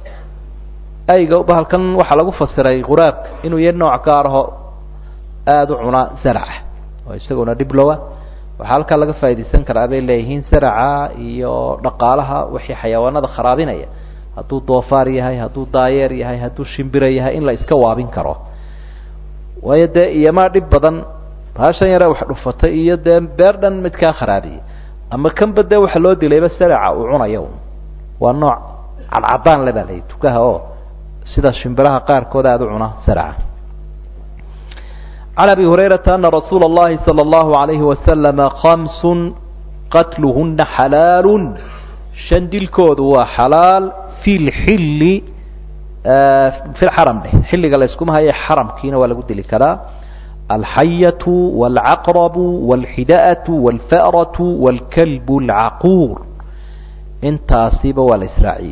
ayga bahalkan waxaa lagu fasiray quraabka inuu ya nooc gaaraho aada u cuna zaraca oo isaguna dhiblowa waxaa halkaa laga faaidaysan karaa bay leeyihiin zaraca iyo dhaqaalaha wixii xayawaanada kharaabinaya hadduu doofaar yahay hadduu daayeer yahay hadduu shimbira yahay in la iska waabin karo waayo dee iyomaa dhib badan bahashan yare wax dhufatay iyo dee beer dhan mid kaa kharaabiyey ama kanba dee waxa loo dilayba zaraca uu cunayo waa nooc cadcadaan le baa layihi tukaha oo sida shimbiraha qaarkood aada u cuna zaraca can abi hurayrata ana rasuula اllahi salى اllahu alayhi wasalama kamsun qatluhuna xalaalu shan dilkoodu waa xalaal fi lxilli fi lxaram dheh xilliga la yskuma haye xaramkiina waa lagu dili karaa alxayatu wاlcaqrabu wاlxida'atu wاlfa'ratu wاlkalbu اlcaquur intaasiba waa la israaciyey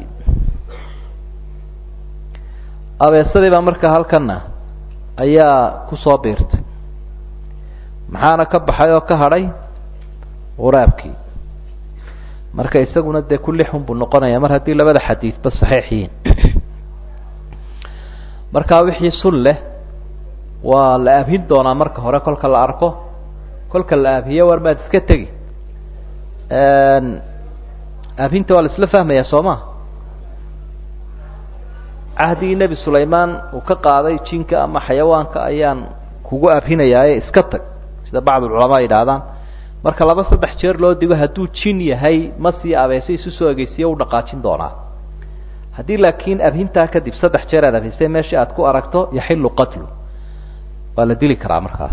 abeesadii baa markaa halkana ayaa kusoo biirtay maxaana ka baxay oo ka hadhay quraabkii marka isaguna dee ku lixun buu noqonaya mar haddii labada xadiidba saxiix yihiin markaa wixii sul leh waa la aabhin doonaa marka hore kolka la arko kolka la aabhiyo war maad iska tegi aabhinta waa la isla fahmayaa soo ma cahdigii nebi sulaymaan uu ka qaaday jinka ama xayawaanka ayaan kugu abhinayaaye iska tag sida bacdulculamaa yidhaahdaan marka laba saddex jeer loo digo hadduu jin yahay ma sii abeese isu soo egeysiyo u dhaqaajin doonaa haddii laakiin abhintaa kadib saddex jeer aad abhisay meeshii aad ku aragto yaxilu qatlu waa la dili karaa markaas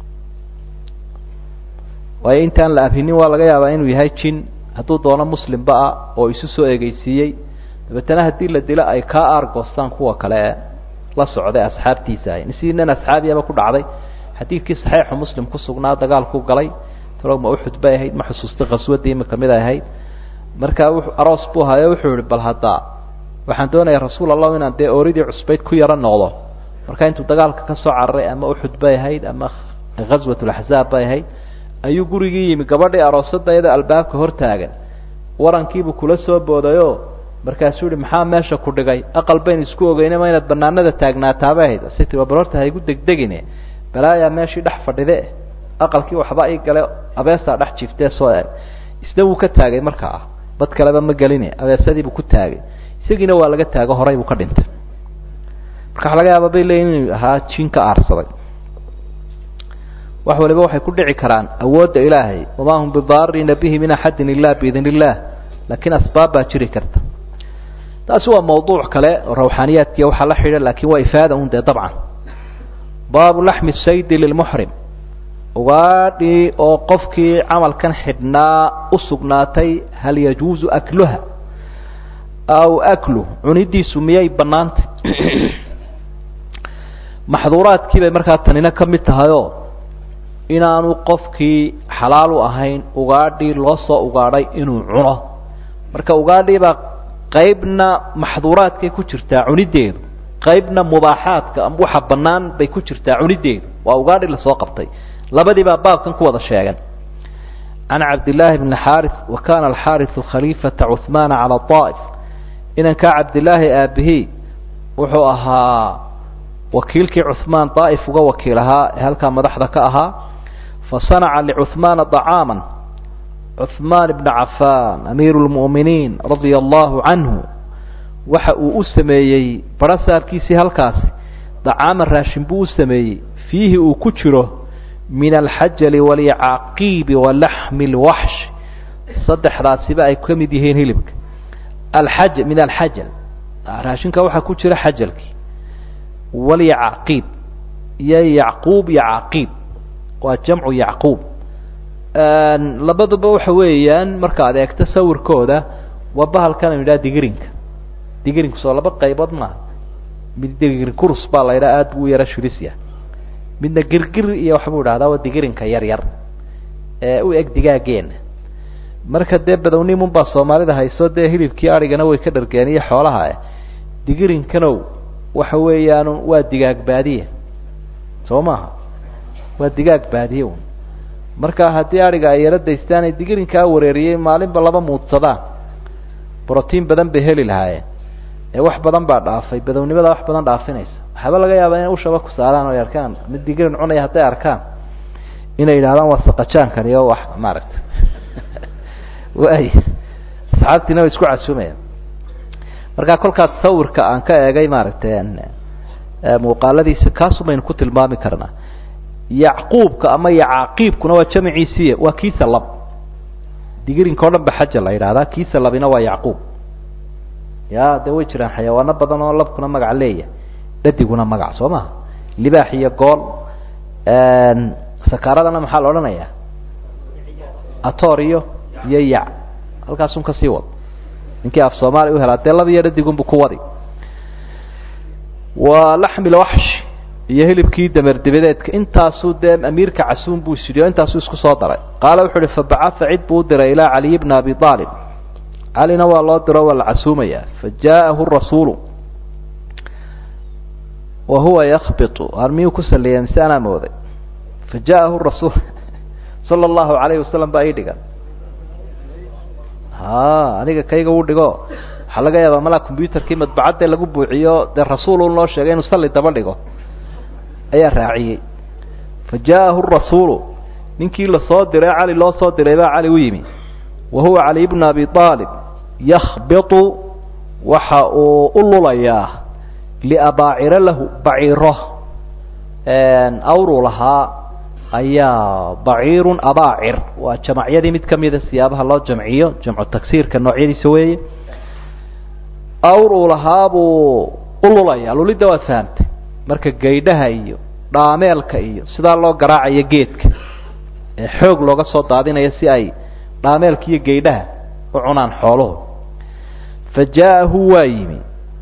waayo intaan la abhinin waa laga yaabaa inuu yahay jin hadduu doono muslimba ah oo isu soo egeysiiyey dabeetana haddii la dilo ay kaa aargoostaan kuwa kale ee la socday asxaabtiisa ahay sidii nin asxaabiyaba ku dhacday xadiidkii saxiixu muslim ku sugnaa dagaalku galay talow ma uxud bay ahayd ma xusuusta khaswadii imika mid ay ahayd markaa w aroos buu hayo wuxuu yihi bal haddaa waxaan doonayaa rasuul allah inaan dee ooridii cusbayd ku yaro noqdo marka intuu dagaalka ka soo cararay ama uxud bay ahayd ama ghaswat laxzaab bay ahayd ayuu gurigii yimi gabadhii aroosada iyadoo albaabka hortaagan warankiibuu kula soo boodayo markaasuu yihi maxaa meesha ku dhigay aqal bayn isku ogeyne ma inaad banaanada taagnaataaba ahayd ase tii bal horta haigu degdegine balaayaa meeshii dhex fadhide aqalkii waxba ii gale abeesaa dhex jiiftee soo eg isna wuu ka taagay markaa dad kaleba ma geline abeesadiibuu ku taagay isagiina waa laga taago horay buu ka dhintay marka waxa laga yaaba bay leeyiin inuu ahaa jin ka aarsaday wax waliba waxay ku dhici karaan awoodda ilaahay wamaa hum bidaarina bihi min axadin ila biidn illah laakiin asbaab baa jiri karta taasi waa mawduuc kale oo rawxaaniyaadkiiya waxaa la xidha lakin waa ifaada un dee dabcan baabu laxmi saydi lilmuxrim ugaadhii oo qofkii camalkan xidhnaa u sugnaatay hal yajuuzu akluha aw aklu cunidiisu miyay banaantay maxduuraadkii bay markaa tanina ka mid tahayoo inaanu qofkii xalaal u ahayn ugaadhii loo soo ugaadhay inuu cuno marka ugaadhiibaa qaybna maxduuraadkay ku jirtaa cunideedu qaybna mubaaxaadka ama waxa bannaan bay ku jirtaa cunideedu waa ugaadhi lasoo qabtay labadii baa baabkan ku wada sheegan can cabdillaahi bni xaari wa kana alxaariu khaliifata cuhmaana cala aa'if inankaa cabdillaahi aabihii wuxuu ahaa wakiilkii cuhmaan daa'if uga wakiil ahaa ee halkaa madaxda ka ahaa fasanaca licuhmaana طacaaman cuhmaan ibna cafaan amiiru lmu'miniin radia allahu canhu waxa uu u sameeyey barasaarkiisii halkaasi dacaaman raashin buu u sameeyey fiihi uu ku jiro min alxajali walyacaqiibi walaxmi lwaxsh saddexdaasiba ay ka mid yihiin hilibka alxaj min alxajal raashinka waxaa ku jira xajalkii walyacaqiib iyo yacquub iyo caqiib waa jamcu yacquub labaduba waxa weeyaan marka ad eegto sawirkooda waa bahalkan aynu yidhaha digirinka digirinku soo laba qaybood maaha mid digir kurus baa la yidhaha aada buu u yara shirisya midna girgir iyo waxbuu idhahdaa waa digirinka yar yar ee u eg digaageena marka dee badownimun baa soomaalida hayso dee hilibkii arigana way ka dhargeen iyo xoolaha digirinkanow waxa weeyaan waa digaag baadiye soo maaha waa digaag baadiye un marka haddii ariga ay yaro daystaan ay digirinkaa wareeriyey maalinba laba muudsadaan brotiin badan bay heli lahaayeen ee wax badan baa dhaafay badownimada wax badan dhaafinaysa waxaaba laga yaabaa inay ushaba ku saaraan o ay arkaan mid digirin cunaya hadday arkaan inay yidhahdaan waa saqajaankani oo wax maaragtay waay asxaabtiina way isku casuumayaan marka kolkaas sawirka aan ka eegay maaragtay muuqaaladiisa kaasu baynu ku tilmaami karnaa yacquubka ama yacaqiibkuna waa jamciisiiy waa kiisa lab digirinka o dhan ba xaja la yidhahdaa kiisa labina waa yacquub ya de way jiraan xayawaano badan oo labkuna magac leeyahay dhadiguna magac soo maha libaax iyo gool sakaaradana maxaa la odhanaya ator iyo iyo yac halkaasun kasii wad ninkii af soomaaliya u helaa dee laba iyo dhadigunbu ku wadi waa laxmi lwaxsh iyo hilibkii damer dibadeedka intaasuu dee amiirka casuum buu sidhiyo intaasuu isku soo daray qaala wuxu uhi fabacaa cid buu u diray ilaa caliy bna abi aalib calina waa loo diro waa la casuumaya fajaءahu rasuulu wa huwa yakbitu har miyuu ku saliya mise anaa mooday fajaءahu rasuul sala اllahu alayhi wasalam baa ii dhigan ha aniga kayga u dhigo waxaa laga yaabaa malaa combyuterkii madbacadde lagu buuxiyo dee rasuul loo sheegay inuu sali daba dhigo ayaa raaciyey fajaءahu rasuulu ninkii lasoo diray cali loo soo diray baa cali u yimi wa huwa cali bnu abi aalib yakbitu waxa uu u lulayaa liabaaciro lahu baciiro awruu lahaa ayaa baciirun abaacir waa jamacyadii mid kamida siyaabaha loo jamciyo jamcu tagsiirka noocyadiisa weeye awr uu lahaa buu u lulayaa lulidda waad fahamtay marka gaydhaha iyo dhaameelka iyo sidaa loo garaacayo geedka ee xoog looga soo daadinayo si ay dhaameelka iyo gaydhaha u cunaan xooluhu fa jaaءahu waa yimi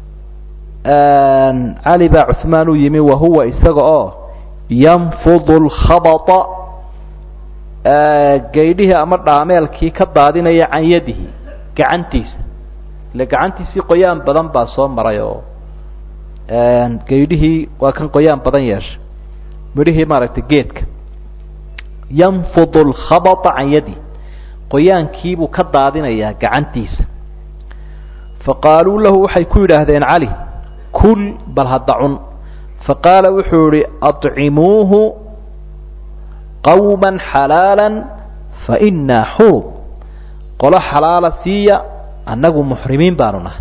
cali baa cuثmaan u yimi wahuwa isaga oo yanfudu اlkhabطa gaydhihii ama dhaameelkii ka daadinaya can yadihi gacantiisa ile gacantiisii qoyaan badan baa soo maray oo gaydhihii waa kan qoyaan badan yeeshay midhihii maaragtay geedka yanfudu lkhabata can yadihi qoyaankiibuu ka daadinayaa gacantiisa faqaaluu lahu waxay ku yidhaahdeen cali kul bal hadda cun faqaala wuxuu yihi aطcimuuhu qawma xalaala fainaa xurum qolo xalaala siiya annagu muxrimiin baanu nahay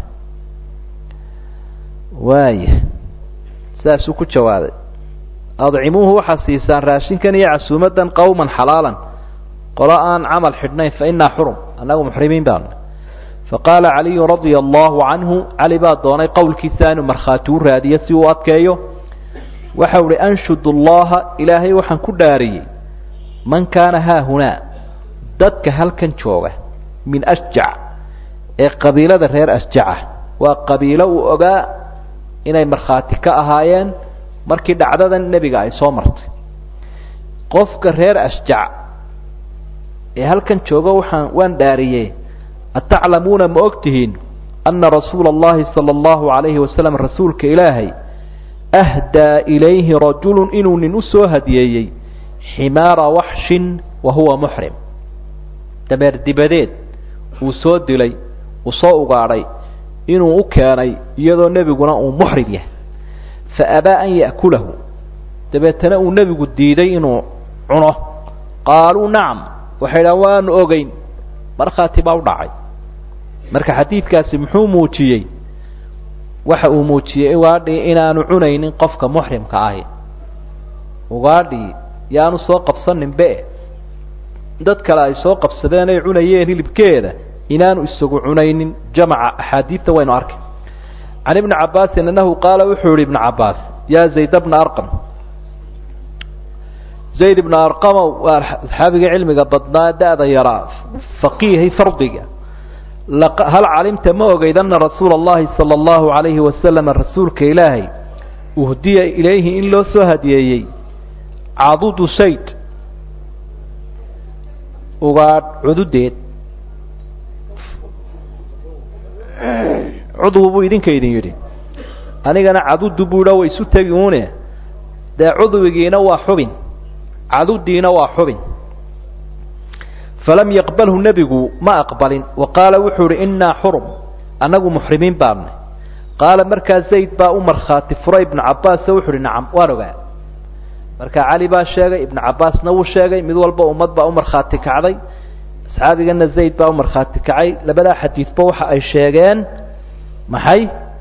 waaya saasuu ku jawaabay adcimuuhu waxaa siisaan raashinkan iyo casuumadan qawman xalaalan qolo aan camal xidhnayn fainaa xurum annagu muxrimiin baanu nahay faqaala caliyu radia allahu canhu cali baa doonay qowlkiisa inuu markhaati u raadiyo si uu adkeeyo waxau ihi anshud allaha ilaahay waxaan ku dhaariyey man kaana haahunaa dadka halkan jooga min asjac ee qabiilada reer asjaca waa qabiilo uu ogaa inay markhaati ka ahaayeen markii dhacdadan nebiga ay soo martay qofka reer asjac ee halkan jooga waxaan waan dhaariyey ataclamuuna ma og tihiin ana rasuula allahi sala allahu alayhi wasalam rasuulka ilaahay ahdaa ilayhi rajulu inuu nin u soo hadiyeeyey ximaara waxshin wa huwa muxrim dameer dibadeed uu soo dilay uu soo ugaadhay inuu u keenay iyadoo nebiguna uu muxrim yahay fa abaa an ya'kulahu dabeetana uu nebigu diiday inuu cuno qaaluu nacam waxay dhahan waanu ogeyn markhaati baa u dhacay marka xadiidkaasi muxuu muujiyey waxa uu muujiyey ugaadhii inaanu cunaynin qofka muxrimka ahi ugaadhii yaanu soo qabsanin be dad kale ay soo qabsadeen ay cunayeen hilibkeeda inaanu isagu cunaynin jamaca axaadiidta waynu arkay can ibni cabaasin annahu qaala wuxuu yihi ibna cabaas yaa zayd bna arqam zayd ibna arqamow waa asxaabiga cilmiga badnaa da-da yaraa faqiihay fardiga hal calimta ma ogeyd ana rasuula allahi sala allahu alayhi wasalam rasuulka ilaahay uhdiya ilayhi in loo soo hadiyeeyey cadudu sayd ugaadh cududeed cudwu buu idinka idin yidhi anigana cadudu buu idha way isu tegi une dee cudwigiina waa xubin cadudiina waa xubin falam yaqbalhu nebigu ma aqbalin wa qaala wuxuu ihi innaa xurum annagu muxrimiin baanay qaala markaa zayd baa u markhaati furay ibnu cabbaas wuxu uhi nacam waan ogaa marka cali baa sheegay ibnu cabbaasna wuu sheegay mid walba ummad baa u markhaati kacday asxaabigana zayd baa u markhaati kacay labadaa xadiidba waxa ay sheegeen maxay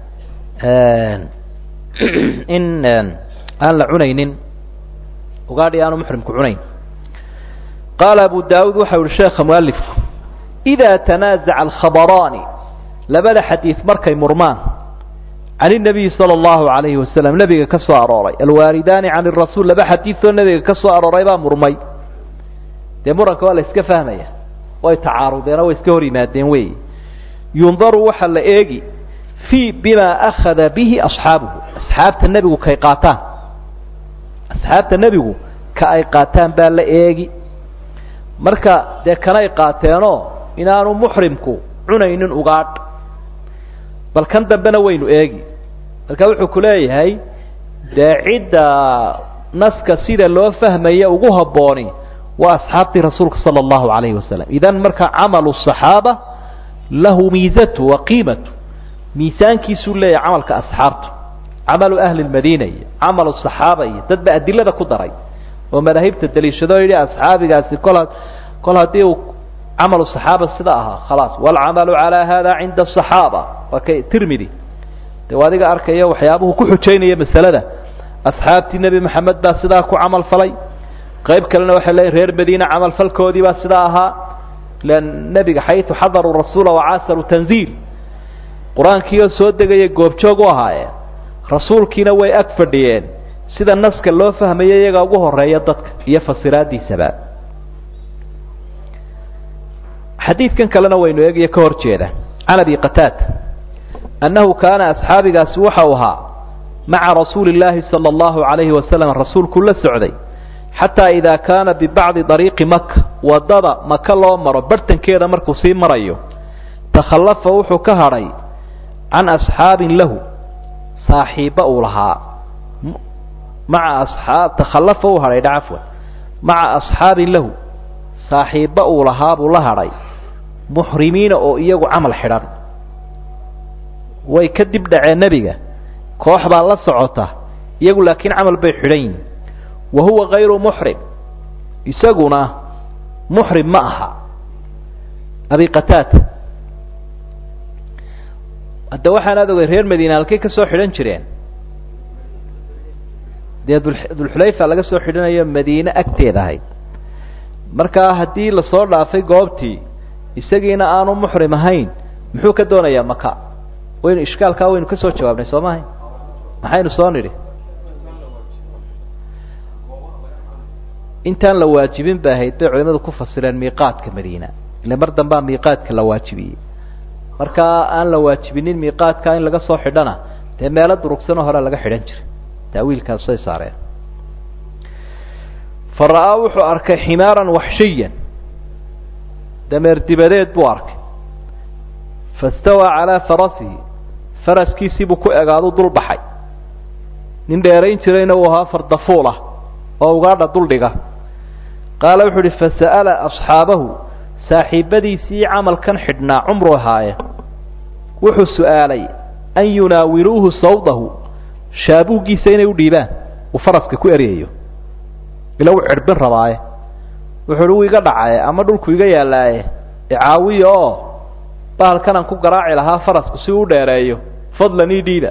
in aan la cunaynin ugaadhi aanu muxrimku cunayn qaala abu daawuud waxau yihi sheekha mualifku idaa tanaazaca alkhabaraani labada xadiid markay murmaan can inabiyi sala allahu alayhi wasalam nebiga ka soo arooray alwaalidaani can irasuul laba xadiidoo nebiga ka soo arooray baa murmay dee muranka waa la iska fahmaya way tacaarudeenoo way iska hor yimaadeen wey yundaru waxaa la eegi fii bima akhada bihi asxaabuhu asxaabta nebigu kay qaataan asxaabta nebigu ka ay qaataan baa la eegi marka dee kanay qaateenoo inaanu muxrimku cunaynin ugaadh bal kan dambena waynu eegi marka wuxuu ku leeyahay dee cidda naska sida loo fahmaya ugu habbooni waa asxaabtii rasuulka sala allahu alayhi wasalam idan marka camalu صaxaaba lahu miizatu wa qiimatu miisaankiisuu leeyahay camalka asxaabtu camalu ahli lmadiina iyo camalu صaxaaba iyo dad ba adilada ku daray oo madaahibta daliishado yidhi asxaabigaasi kol kol haddii uu camalu صaxaaba sida ahaa khalaas wاlcamalu calى hada cinda الصaxaaba waa ka tirmidi de adiga arkaya waxyaabuhu ku xujaynaya masalada asxaabtii nebi maxamed baa sidaa ku camal falay qayb kalena waxay leeyiin reer madiina camal falkoodii baa sidaa ahaa lan nebiga xayثu xadaruu rasuula wacaasaruu tanziil qur-aankiioo soo degaya goobjoog u ahaayeen rasuulkiina way ag fadhiyeen sida naska loo fahmayo iyaga ugu horeeya dadka iyo fasiraadiisaba xadiidkan kalena waynu eegaya ka hor jeeda can abi qataada annahu kaana asxaabigaasi waxau ahaa maca rasuuli llaahi sala allahu alayhi wasalam rasuulku la socday xataa idaa kaana bibacdi dariiqi maka waddada maka loo maro bartankeeda markuu sii marayo takhallafa wuxuu ka hadhay can asxaabin lahu saaxiibba uu lahaa maca asxaab takhallafa uu hadhay dha cafwan maca asxaabin lahu saaxiibba uu lahaa buu la hadhay muxrimiina oo iyagu camal xidhan way ka dib dhaceen nebiga koox baa la socota iyagu laakiin camal bay xidhan yihin wa huwa kayru muxrim isaguna muxrim ma aha abi qataata hadda waxaanaad ogay reer madiina halkay ka soo xidhan jireen dee dulxulayfa laga soo xidhanayo madiine agteeda ahayd markaa haddii lasoo dhaafay goobtii isagiina aanu muxrim ahayn muxuu ka doonayaa maka waynu ishkaalkaa waynu ka soo jawaabnay soo maahay maxaynu soo nidhi intaan la waajibin ba ahayd bay culimadu ku fasireen miiqaadka madiina ile mar dambaa miiqaadka la waajibiyey markaa aan la waajibinin miiqaadka in laga soo xidhana dee meelo durugsanoo hore laga xidhan jiray taawiilkaasay saareen fa ra'aa wuxuu arkay ximaaran waxshiyan dameer dibadeed buu arkay fastawaa calaa farasihi faraskiisiibuu ku egaadu dul baxay nin dheerayn jirayna uu ahaa fardafuul ah oo ugaadha duldhiga qaala wuxuu uhi fasa'ala asxaabahu saaxiibadiisii camalkan xidhnaa cumru ahaaye wuxuu su'aalay an yunaawiluuhu sawdahu shaabuuggiisa inay u dhiibaan uu faraska ku eryayo ila u cidhbin rabaaye wuxuu uhi wuu iga dhacaye ama dhulku iga yaallaaye icaawiya oo bahalkanaan ku garaaci lahaa farasku si uu dheereeyo fadlan ii dhiiba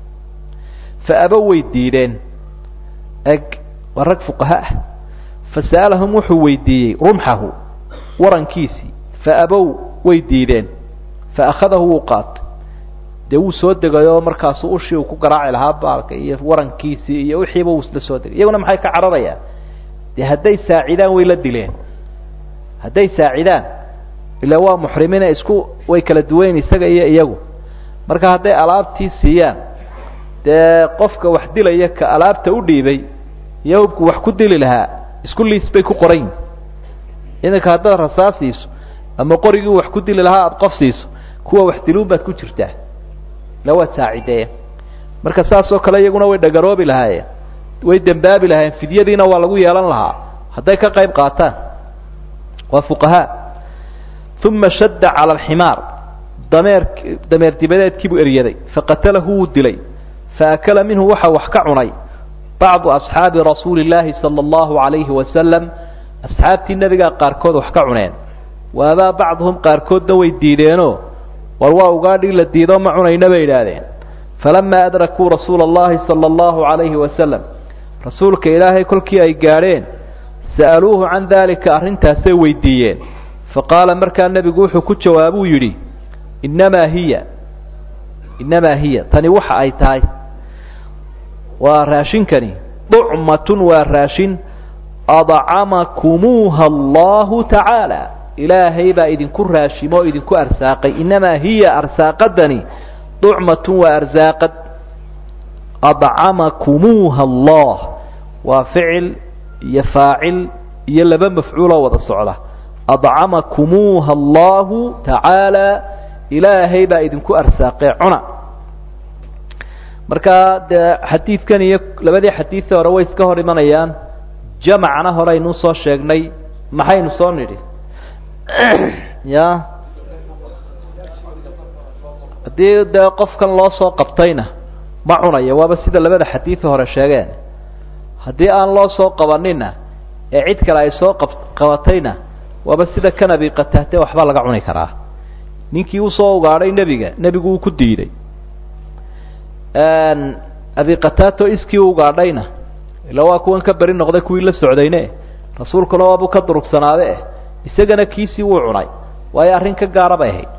fa aba way diideen eg waa rag fuqaha ah fasa'alahum wuxuu weydiiyey rumxahu warankiisii fa abow way diideen fa akhadahu wuu qaatay dee wuu soo degayoo markaasu ushii uu ku garaaci lahaa baalka iyo warankiisii iyo wixiiba wuu isla soo degay iyaguna maxay ka cararayaan dee hadday saacidaan way la dileen hadday saacidaan ila waa muxrimiina isku way kala duwayn isaga iyo iyagu marka hadday alaabtii siiyaan dee qofka wax dilaya ka alaabta u dhiibay iyo hubku wax ku dili lahaa isku liis bay ku qoran yihin iminka haddaad rasaas siiso ama qorigii wax ku dili lahaa aada qof siiso kuwa wax diluun baad ku jirtaa ila waad saacideeya marka saas oo kale iyaguna way dhagaroobi lahaayeen way dembaabi lahaayeen fidyadiina waa lagu yeelan lahaa hadday ka qayb qaataan waa fuqahaa uma shadda cala alximaar dameer dameer dibadeedkii buu eryaday faqatalahu wuu dilay faakala minhu waxa wax ka cunay bacdu asxaabi rasuuli illaahi sala allahu calayhi wasalam asxaabtii nebigaa qaarkood wax ka cuneen waabaa bacduhum qaarkoodna way diideenoo war waa ugaadhii la diido ma cunayna bay idhaahdeen falamaa adrakuu rasuula allahi sala allahu calayhi wasalam rasuulka ilaahay kolkii ay gaadheen sa'aluuhu can daalika arrintaasay weydiiyeen faqaala markaa nebigu wuxuu ku jawaabuu yidhi innamaa hiya innamaa hiya tani waxa ay tahay waa raashinkani ducmatun waa raashin adcamakumuuha allahu tacaala ilaahay baa idinku raashimo o idinku arsaaqay innamaa hiya arsaaqadani ducmatun waa arsaaqad adcamakumuuha allah waa ficil iyo faacil iyo laba mafcuuloo wada socda adcamakumuuha allahu tacaala ilaahay baa idinku arsaaqee cuna marka dee xadiidkan iyo labadii xadiidii hore way iska hor imanayaan jamacna hore aynuu soo sheegnay maxaynu soo nidhi ya haddii dee qofkan loo soo qabtayna ma cunayo waaba sida labada xadiidi hore sheegeen haddii aan loo soo qabanina ee cid kale ay soo qab qabatayna waaba sida kan abi qataate waxba laga cuni karaa ninkii usoo ugaadhay nebiga nebigu wuu ku diiday abi qataato iskii u ugaadhayna ila waa kuwan ka beri noqday kuwii la socdayne rasuulkuna waabuu ka durugsanaade eh isagana kiisii wuu cunay waayo arrin ka gaara bay ahayd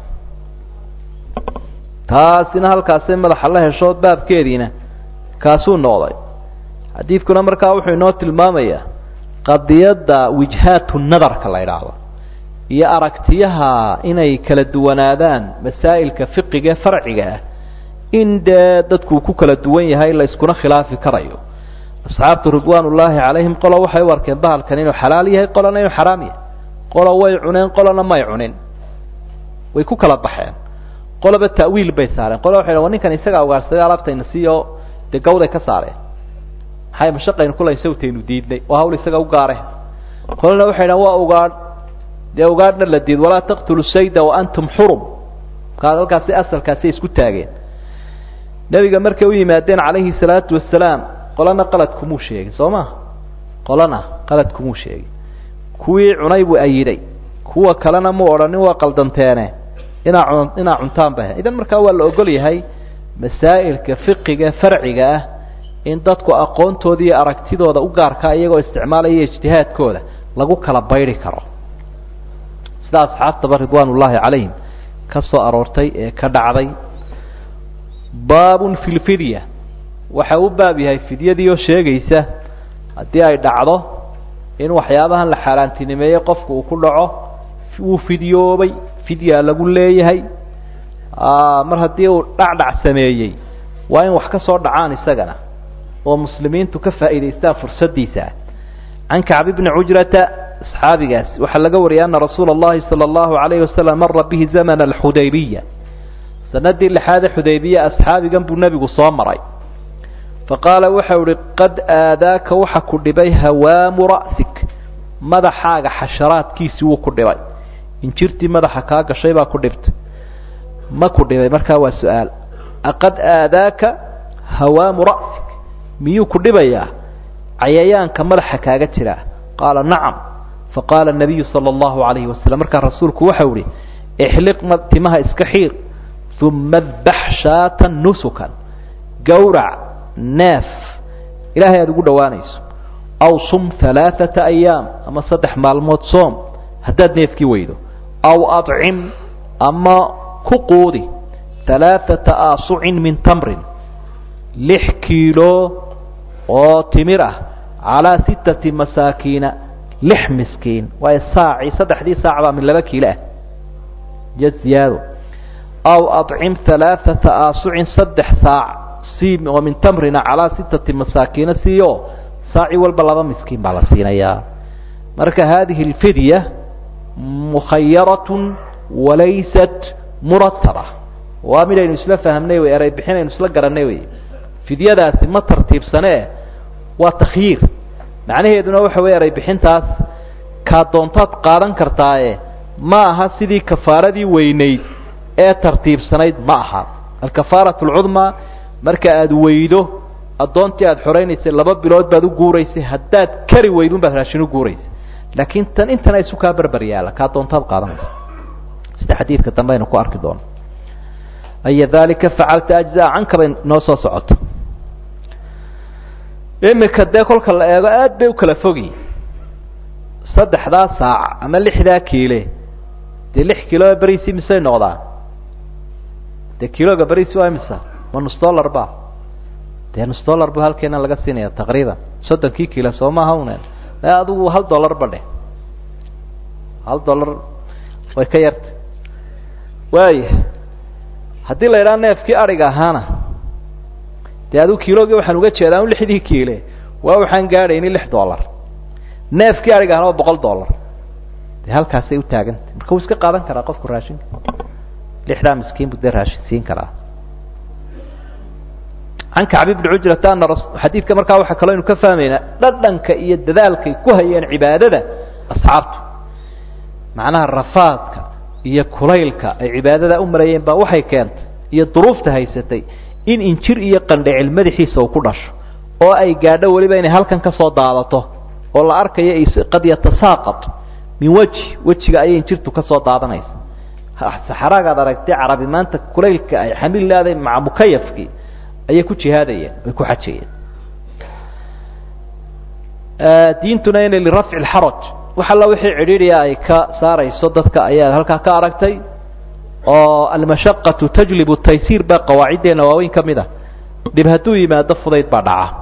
taasina halkaasay madaxa la hesho baabkeediina kaasuu noqday xadiidkuna markaa wuxuu inoo tilmaamayaa qadiyadda wijhaatu nadarka la idhaahdo iyo aragtiyaha inay kala duwanaadaan masaa'ilka fiqiga ee farciga ah in dee dadku ku kala duwan yahay la iskuna khilaafi karayo asxaabtu ridwaan ullaahi calayhim qolo waxay u arkeen bahalkan inuu xalaal yahay qolona inuu xaraam yahay qolo way cuneen qolona may cunin way ku kala baxeen qoloba ta'wiil bay saareen qolo waxay dhan wa ninkan isagaa ugaarsaday alaabtayna siiyo dee gawday ka saareen maxay mashaqaynu kulayn sawtaynu diidnay waa hawl isaga u gaare qolona waxay dhahan waa ugaadh dee ugaadhna la diid walaa taqtulu sayda wa antum xurum markaa halkaasi asalkaasay isku taageen nebiga markay u yimaadeen calayhi salaatu wasalaam qolana qalad kumuu sheegin soo ma qolana qalad kumuu sheegin kuwii cunay buu ayiday kuwa kalena mu odhanin waa qaldanteene inaa cun inaa cuntaan ba idan markaa waa la ogol yahay masaa'ilka fiqiga farciga ah in dadku aqoontooda iyo aragtidooda u gaarkaa iyagoo isticmaalaya ijtihaadkooda lagu kala bayri karo sida asxaabtaba ridwaan ullaahi calayhim ka soo aroortay ee ka dhacday baabun fi lfidya waxa u baab yahay fidyadii oo sheegaysa haddii ay dhacdo in waxyaabahan la xaaraantinimeeyey qofku uu ku dhaco wuu fidyoobay fidyaa lagu leeyahay mar haddii uu dhacdhac sameeyey waa in wax ka soo dhacaan isagana oo muslimiintu ka faa'iidaystaan fursaddiisa can kacbi bni cujrata asxaabigaas waxaa laga wariyay ana rasuula اllahi salى اllahu alayhi wasalam mara bihi zamana alxudaybiya sanadii lixaade xudaybiya asxaabigan buu nebigu soo maray faqaala waxau ihi qad aadaaka waxa ku dhibay hawaamu ra'sik madaxaaga xasharaadkiisii wuu ku dhibay injirtii madaxa kaa gashay baa ku dhibtay ma ku dhibay markaa waa su-aal aqad aadaaka hawaamu ra'sik miyuu ku dhibayaa cayayaanka madaxa kaaga jira qaala nacam faqaala nabiyu sala allahu alayhi wasalam markaa rasuulku waxau ihi ixliq timaha iska xiir uma adbax shaatan nusukan gawrac neef ilaahay aada ugu dhowaanayso aw sum halaaثata ayaam ama saddex maalmood soom haddaad neefkii weydo aw adcim ama ku quudi halaaثata aasucin min tamrin lix kiilo oo timir ah calaa sittati masaakiina lix miskiin waayo saaci saddexdii saac baa min laba kiilo ah iyo ziyaado aw adcim halaaثata aasucin saddex saac sii oo min tamrina calaa sittati masaakiina siiyo saaci walba laba miskiin baa la siinayaa marka hadihi اlfidya mukhayaratun walaysat murataba waa midaynu isla fahmnay wey eray bixinaynu isla garanay wey fidyadaasi ma tartiibsane waa takhyiir macnaheeduna waxa wey eray bixintaas kaa doontaad qaadan kartaaye ma aha sidii kafaaradii weynayd ee tartiibsanayd ma aha alkafaaraة اlcudma marka aada weydo addoontii aada xoraynaysay laba bilood baad u guuraysay haddaad kari weydun baad raashin u guuraysay laakiin tan intana isu kaa berber yaala kaa doontaad qaadanaysa sida xadiidka dambe aynu ku arki doono aya dalika facalta ajzaa canka bay noo soo socoto imika dee kolka la eego aad bay u kala fogi saddexdaa saac ama lixdaa kiile dee lix kiilo beriisi misay noqdaan dee kiloga beriisi waa imisa ma nus dollar ba dee nus dollar bu halkeena laga siinaya taqriiban soddonkii kiilo soo maaha unen adigu hal dollar ba dheh hal dollar way ka yarta waaya haddii la idhaha neefkii adhiga ahaana dee adigu kilogii waxaan uga jeedaa un lixdii kiile waa waxaan gaadhayni lix dollar neefkii adhiga ahaana waa boqol dollar dee halkaasay u taagantay marka wuu iska qaadan karaa qofku raashinka lixdaa miskiin buu dee raashin siin karaa can kacbi bni cujrata ana xadiidka markaa waxaa kaloo aynu ka fahmaynaa dhadhanka iyo dadaalkay ku hayeen cibaadada asxaabtu macnaha rafaadka iyo kulaylka ay cibaadada u marayeen baa waxay keentay iyo duruufta haysatay in injir iyo qandhicil madaxiisa uu ku dhasho oo ay gaadho weliba inay halkan ka soo daadato oo la arkayo qad yatasaaqat min weji wejiga ayay injirtu ka soo daadanaysa saxaraagaad aragtay carabi maanta kulaylka ay xamil leedahay maca mukayafkii ayay ku jihaadayeen way ku xajayeen diintuna inay lirafci lxaraj wax alla wixii cidhiidriya ay ka saarayso dadka ayaa halkaa ka aragtay oo almashaqatu tajlibu taysiir baa qawaaciddeena waaweyn ka mid a dhib hadduu yimaado fudayd baa dhaca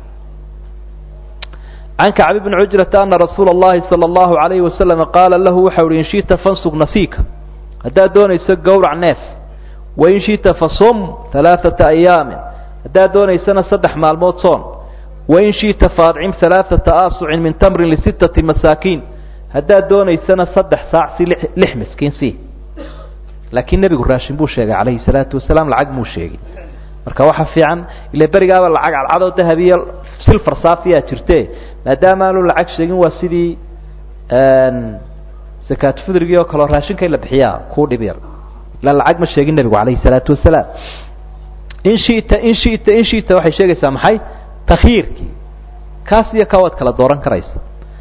can kacbi bni cujrata ana rasuula اllahi salى اllahu alayhi wasalam qaala lahu waxau uhi in shita fansug nasiika haddaad doonayso gowrac neef wain shita fasum alaaثata ayaamin haddaad doonaysana saddex maalmood soon wain shiئta faadcim ثalaaثaةa aasucin min tamrin lisittaةi masaakiin haddaad doonaysana saddex saac si lix miskiin si laakiin nebigu raashin buu sheegay calayhi الsalaatu wasalaam lacag muu sheegin marka waxa fiican ila berigaaba lacag cadcadoo dahabiyo silfar saafiyaa jirte maadaama aanu lacag sheegin waa sidii sakaat fudrigii oo kaleo raashinka in la bixiyaa kuu dhib yar ila lacag ma sheegin nebigu calayhi الsalaatu wasalaam in shita in shita in shita waxay sheegaysaa maxay takhiirkii kaas iyo ka waad kala dooran karaysa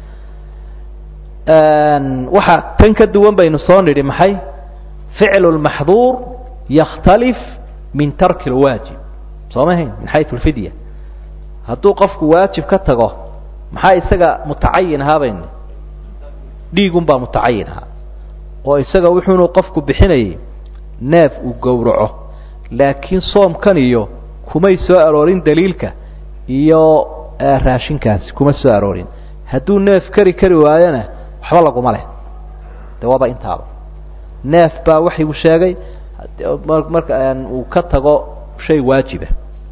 waxa tan ka duwan baynu soo nidhi maxay ficlu lmaxduur yakhtalif min tarki lwaajib soo ma hayn min xayu lfidya hadduu qofku waajib ka tago maxaa isaga mutacayin ahaa baynu dhiigun baa mutacayin ahaa oo isaga wuxuunu qofku bixinayay neef uu gowraco laakiin soomkan iyo kumay soo aroorin daliilka iyo raashinkaasi kuma soo aroorin hadduu neef kari kari waayona waxba laguma leh de waaba intaaba neef baa waxaygu sheegay marka uu ka tago shay waajiba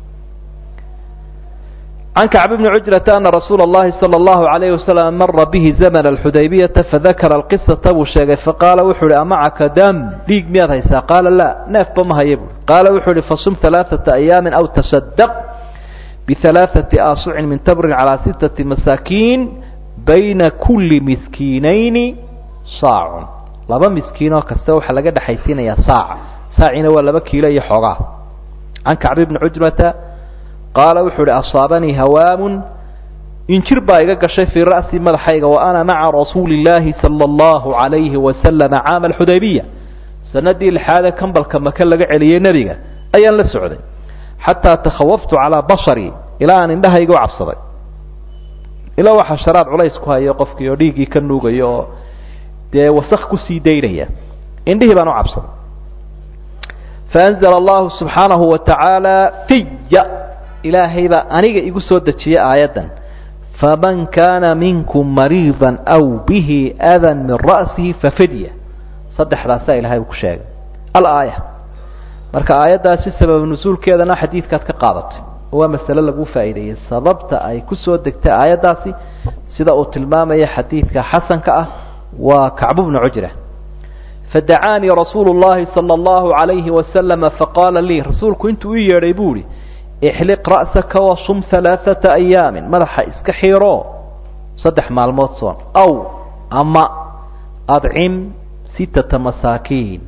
can kacb bni cujrata ana rasuula اllahi salى اllahu alayhi wasalam mara bihi zamn اxudaybiyata fadakara alqisata buu sheegay faqaala wuxuu uhi amacaka dam dhiig miyaad haysaa qaala la neefba ma haya buui qaala wuxuu uhi fasum ثalaaثaةa ayaami aw tasadq biثalaaثaةi aasucin min tamrin calى sitaةi masaakiin bayna kuli miskiinayni saacun laba miskiinoo kasta waxaa laga dhexaysiinayaa saaca saacina waa laba kiilo iyo xoogaa can kacbi bni cujrata qaala wuxuu uhi asaabanii hawaamun injir baa iga gashay fii ra'si madaxayga wa ana maca rasuuli اllaahi salى اllahu عalayhi wasalama caama alxudaybiya sanadii lixaade kambalka maka laga celiyey nebiga ayaan la socday xataa takhawaftu calaa basharii ilaa aan indhahayga u cabsaday ilaa waxaa sharaad culays ku hayo qofkii oo dhiiggii ka nuugayo oo dee wasak kusii daynaya indhihii baan u cabsaday faanzla allahu subxaanahu wa tacaala fiya ilaahay baa aniga igu soo dejiyey aayaddan faman kaana minkum mariida aw bihi adan min ra'sihi fafidya saddexdaasaa ilahay uu ku sheegay alaaya marka aayaddaasi sabab nusuulkeedana xadiidkaad ka qaadatay waa masale lagu faa'iideeyey sababta ay ku soo degtay aayaddaasi sida uu tilmaamaya xadiidka xasanka ah waa kacbu bnu cujra fadacaanii rasuulu llahi sala allahu alayhi wasalama faqaala lii rasuulku intuu ii yeedhay buu ihi ixliq ra'saka wasum halaaثata ayaamin madaxa iska xiiro saddex maalmood soon aw ama adcim sittata masaakiin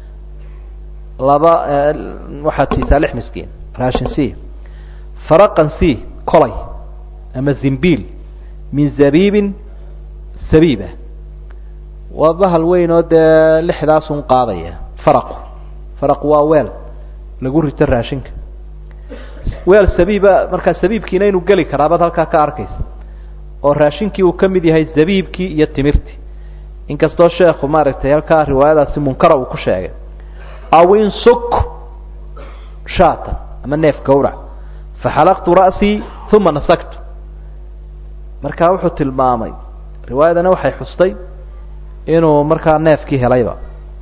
laba waxaad siisaa lix miskiin raashin c faraqan c colay ama zimbiil min zabiibin sabiiba waa bahal weyn oo dee lixdaasun qaadaya faraqu faraqu waa weel lagu rito raashinka weel sabiiba markaa sabiibkiina inuu geli karaa baad halkaa ka arkaysa oo raashinkii uu ka mid yahay zabiibkii iyo timirtii inkastoo sheekhu maaragtay halkaa riwaayadaasi munkara uu ku sheegay aw insuk shaatan ama neef gawrac faxalaqtu ra'sii uma nasagtu markaa wuxuu tilmaamay riwaayadana waxay xustay inuu markaa neefkii helayba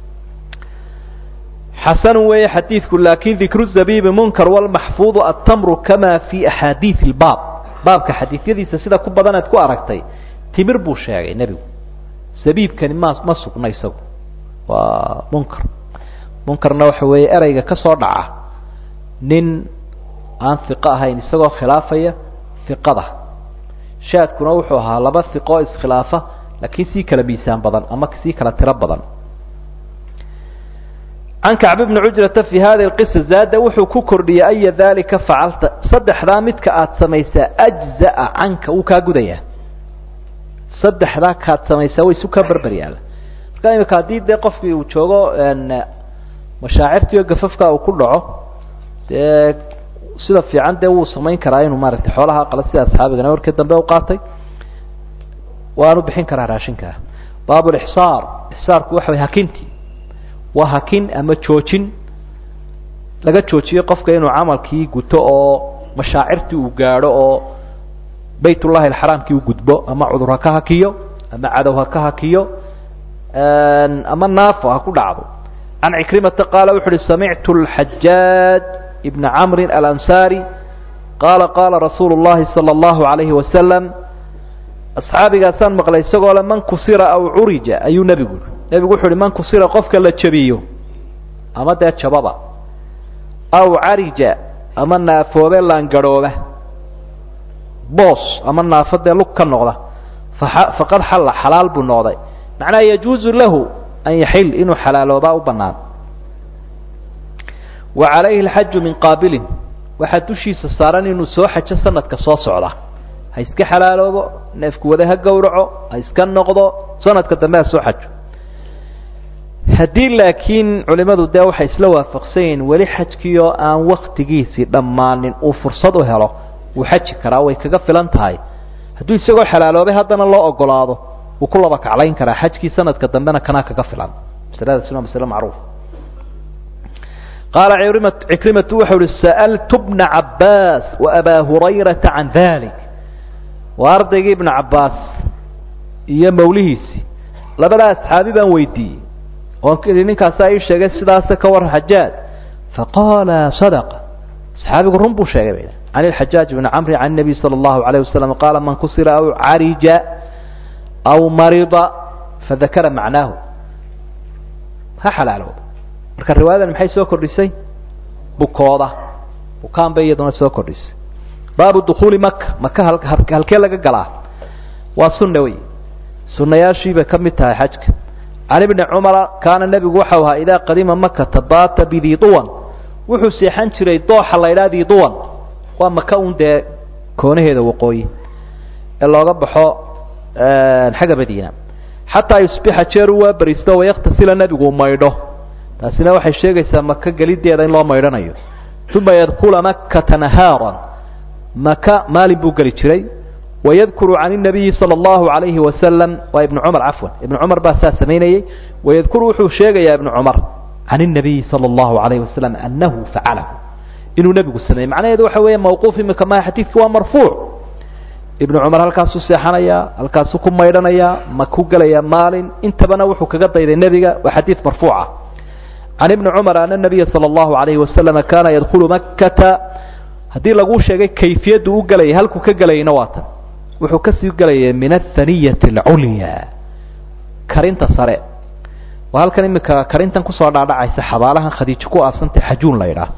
xasanu weeye xadiidku lakin dikru zabiibi munkar walmaxfuudu atamru kama fi axaadiid ilbaab baabka xadiidyadiisa sida ku badan eed ku aragtay timir buu sheegay nebigu zabiibkani ma ma sugna isagu waa munkar munkarna waxa weeye ereyga ka soo dhaca nin aan hiqo ahayn isagoo khilaafaya hiqada shaadkuna wuxuu ahaa laba hiqoo iskhilaafa laakiin sii kala miisaan badan ama sii kala tiro badan can kacb bni cujrata fi hadi lqisa zaada wuxuu ku kordhiyey aya dalika facalta saddexdaa midka aada samaysaa ajza'a canka wuu kaa gudayaa saddexdaa kaad samaysaa way isu kaa berber yaala marka imika haddii dee qofkii uu joogo mashaacirtiio gafafka uu ku dhaco dee sida fiican dee wuu samayn karaa inuu maaragtay xoolaha qala sida asxaabigana warkii dambe u qaatay waanu bixin karaa raashinkaa baab lixsaar ixsaarku waxa way hakinti waa hakin ama joojin laga joojiyo qofka inuu camalkii guto oo mashaacirtii uu gaadho oo bayt ullahi alxaraamkii u gudbo ama cudur ha ka hakiyo ama cadow ha ka hakiyo ama naafo ha ku dhacdo can cikrimata qaala wuxu uhi samictu lxajaaj ibna camrin alansaari qaala qaala rasuulu llahi sala allahu calayhi wasalam asxaabigaasaan maqlay isagoo le man kusira aw curija ayuu nebigu yihi nebigu wuxu uhi man kusira qofka la jabiyo ama dee jababa aw carija ama naafoobe laangarhooba boos ama naafo dee lug ka noqda faqad xalla xalaal buu noqday macnaha yajuuzu lahu an yaxil inuu xalaaloobaa u bannaan wa calayhi alxaju min qaabilin waxaa dushiisa saaran inuu soo xajo sanadka soo socda ha iska xalaaloobo neefku wada ha gowraco ha iska noqdo sanadka dambe ha soo xajo haddii laakiin culimmadu dee waxay isla waafaqsan yihiin weli xajkiioo aan waktigiisii dhammaanin uu fursad u helo wuu xaji karaa way kaga filan tahay hadduu isagoo xalaaloobay haddana loo ogolaado wuu ku laba kaclayn karaa xajkii sanadka dambena kanaa kaga filan masaladaasina waa masale macruuf qaala cikrimatu waxau uhi sa'altu bna cabbaas wa abaa hurayrata can dalik waa ardaygii ibna cabbaas iyo mawlihiisii labadaa asxaabi baan weydiiyey oon idhi ninkaasaa ii sheegay sidaase ka war xajaaj faqaala sadaqa saxaabigu run buu sheegay bay can ilxajaaj bni camri can nabiy sala allahu alayh wasalam qaala man kusira aw carija aw marida fadakara macnaahu ha xalaalooba marka riwaayadan maxay soo kordhisay bukooda bukaan bay iyaduna soo kordhisay baabu dukuuli maka maka halkee laga galaa waa sunna wey sunnayaashiibay ka mid tahay xajka can ibni cumara kaana nebigu waxau ahaa idaa qadima makata baata bidii duwan wuxuu seexan jiray dooxa la ydhaha dii duwan waa maka un dee koonaheeda waqooyi ee looga baxo xagga madiina xataa yusbixa jeer u waa bariisto wayaktasila nebigu maydho taasina waxay sheegaysaa maka gelideeda in loo maydhanayo uma yadkula makata nahaaran maka maalin buu geli jiray wayadkuru can الnabiyi salى اllahu عalayhi wasalam waa ibnu cumar cafwan ibnu cumar baa saa samaynayey wayadkuru wuxuu sheegayaa ibnu cumar can الnabiyi salى اllahu عalayhi wasalam anahu facalahu inuu nebigu sameeyey macnaheedu waxa weeye mawquuf imika maha xadiidki waa marfuuc ibnu cumar halkaasuu seexanayaa halkaasuu ku maydhanayaa ma ku gelaya maalin intabana wuxuu kaga dayday nebiga waa xadiid marfuuca can ibni cumar ana nabiya salى اllahu عalayhi wasalam kana yadkulu makata haddii laguu sheegay kayfiyaddu u gelayay halkuu ka gelayayna waa tan wuxuu kasii gelayay min athaniyati alculya karinta sare waa halkan imika karintan kusoo dhaadhacaysa xabaalahan khadiijo ku aabsantay xajuun la ydhaah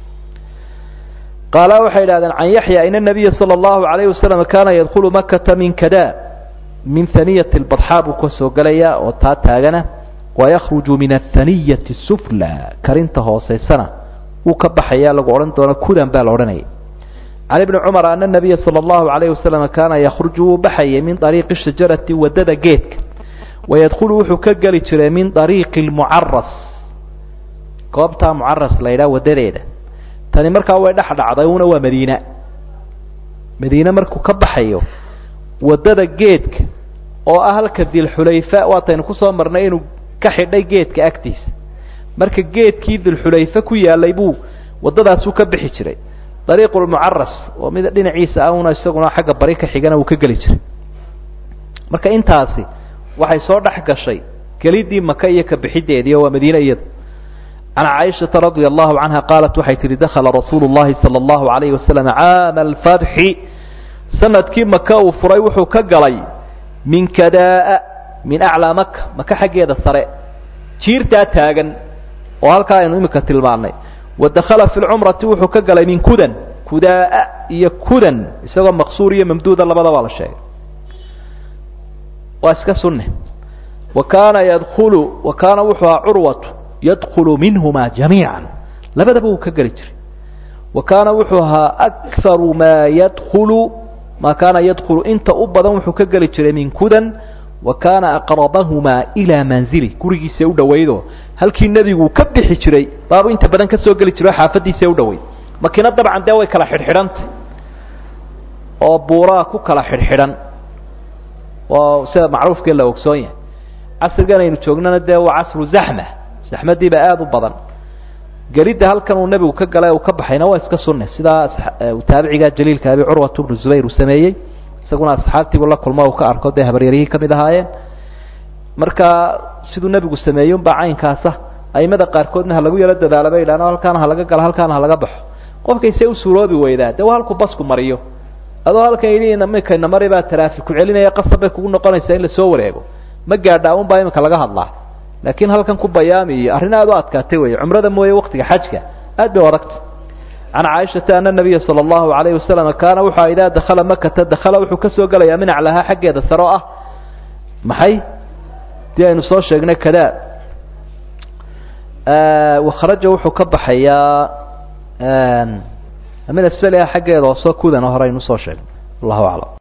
qaala waxay idhahdeen can yaxya in nabiya salى اllahu alayh wasalam kana yadkulu makata min kada min haniyati lbadxaa buu kasoo gelaya oo taa taagana wayakruju min athaniyati sufla karinta hooseysana wuu ka baxaya lagu odhan doono kudan baa la odhanaya can ibni cumar ana nabiya sala allahu alayh wasalam kaana yakhruju wuu baxayay min ariiqi shajarati wadada geedka wayadkhulu wuxuu ka geli jiray min ariiqi lmucaras goobtaa mucaras la ydhaha wadadeeda tani markaa way dhex dhacday una waa madiina madiine markuu ka baxayo wadada geedka oo ah halka dilxulayfa waataynu kusoo marnay inuu ka xidhay geedka agtiisa marka geedkii dilxulayfe ku yaalay buu waddadaasuu ka bixi jiray dariiqulmucaras oo mid dhinaciisa ahuna isaguna xagga bari ka xigana uu ka geli jiray marka intaasi waxay soo dhex gashay gelidii maka iyo ka bixideedii oo waa madiine iyada can caaishata radia allahu canha qaalat waxay tihi dakhala rasuulu llahi sala allahu alayhi wasalam caama alfatxi sanadkii maka uu furay wuxuu ka galay min kadaa min aclaa maka maka xaggeeda sare jiirtaa taagan oo halkaa aynu imika tilmaannay wa dakhala fi lcumrati wuxuu ka galay min kudan kudaa iyo kudan isagoo maqsuur iyo mamduuda labadaba la sheegay waa iska sunne wa kaana yadkulu wa kaana wuxuu ahaa curwatu yadkulu minhuma jamiica labadaba wuu ka geli jiray wa kaana wuxuu ahaa akharu maa yadkulu maa kaana yadkulu inta u badan wuxuu ka geli jiray min kudan wa kaana aqrabahumaa ilaa manzili gurigiisa u dhawaydo halkii nebigu ka bixi jiray baabu inta badan ka soo geli jiro xaafadiisa u dhaweyd makiina dabcan dee way kala xidhxidhantay oo buuraa ku kala xidhxidhan oo sida macruufkee la ogsoon yahay casrigan aynu joognana dee waa casru zaxma zaxmadiiba aada u badan gelidda halkan uu nebigu ka galay uu ka baxayna waa iska sunne sidaa taabiciga jaliilka abi curwat bnu zubayr uu sameeyey isaguna asxaabtiibu la kulmo uu ka arko dee habaryarihii ka mid ahaayeen marka siduu nebigu sameeyey unbaa caynkaasa aimada qaarkoodna ha lagu yaro dadaala bay idhahan halkaana ha laga galo halkaana ha laga baxo qofkaysee u suuroobi weydaa dee waa halku basku mariyo adoo halkan yidhi iminkayna mari baa taraafi ku celinaya qasab bay kugu noqonaysaa in lasoo wareego ma gaadha un baa iminka laga hadlaa laakiin halkan ku bayaami iyo arrin aad u adkaatay wey cumrada mooye waktiga xajka aad bay adagta can caaishata ana nabiya sala allahu alayhi wasalam kaana wuxua idaa dakhala makata dakhala wuxuu kasoo gelayaa min aclahaa xaggeeda sare o ah maxay dii aynu soo sheegnay kadaa wakharaja wuxuu ka baxayaa min asfaliha xaggeeda hoosoo kudan hore aynu usoo sheegnay allahu aclam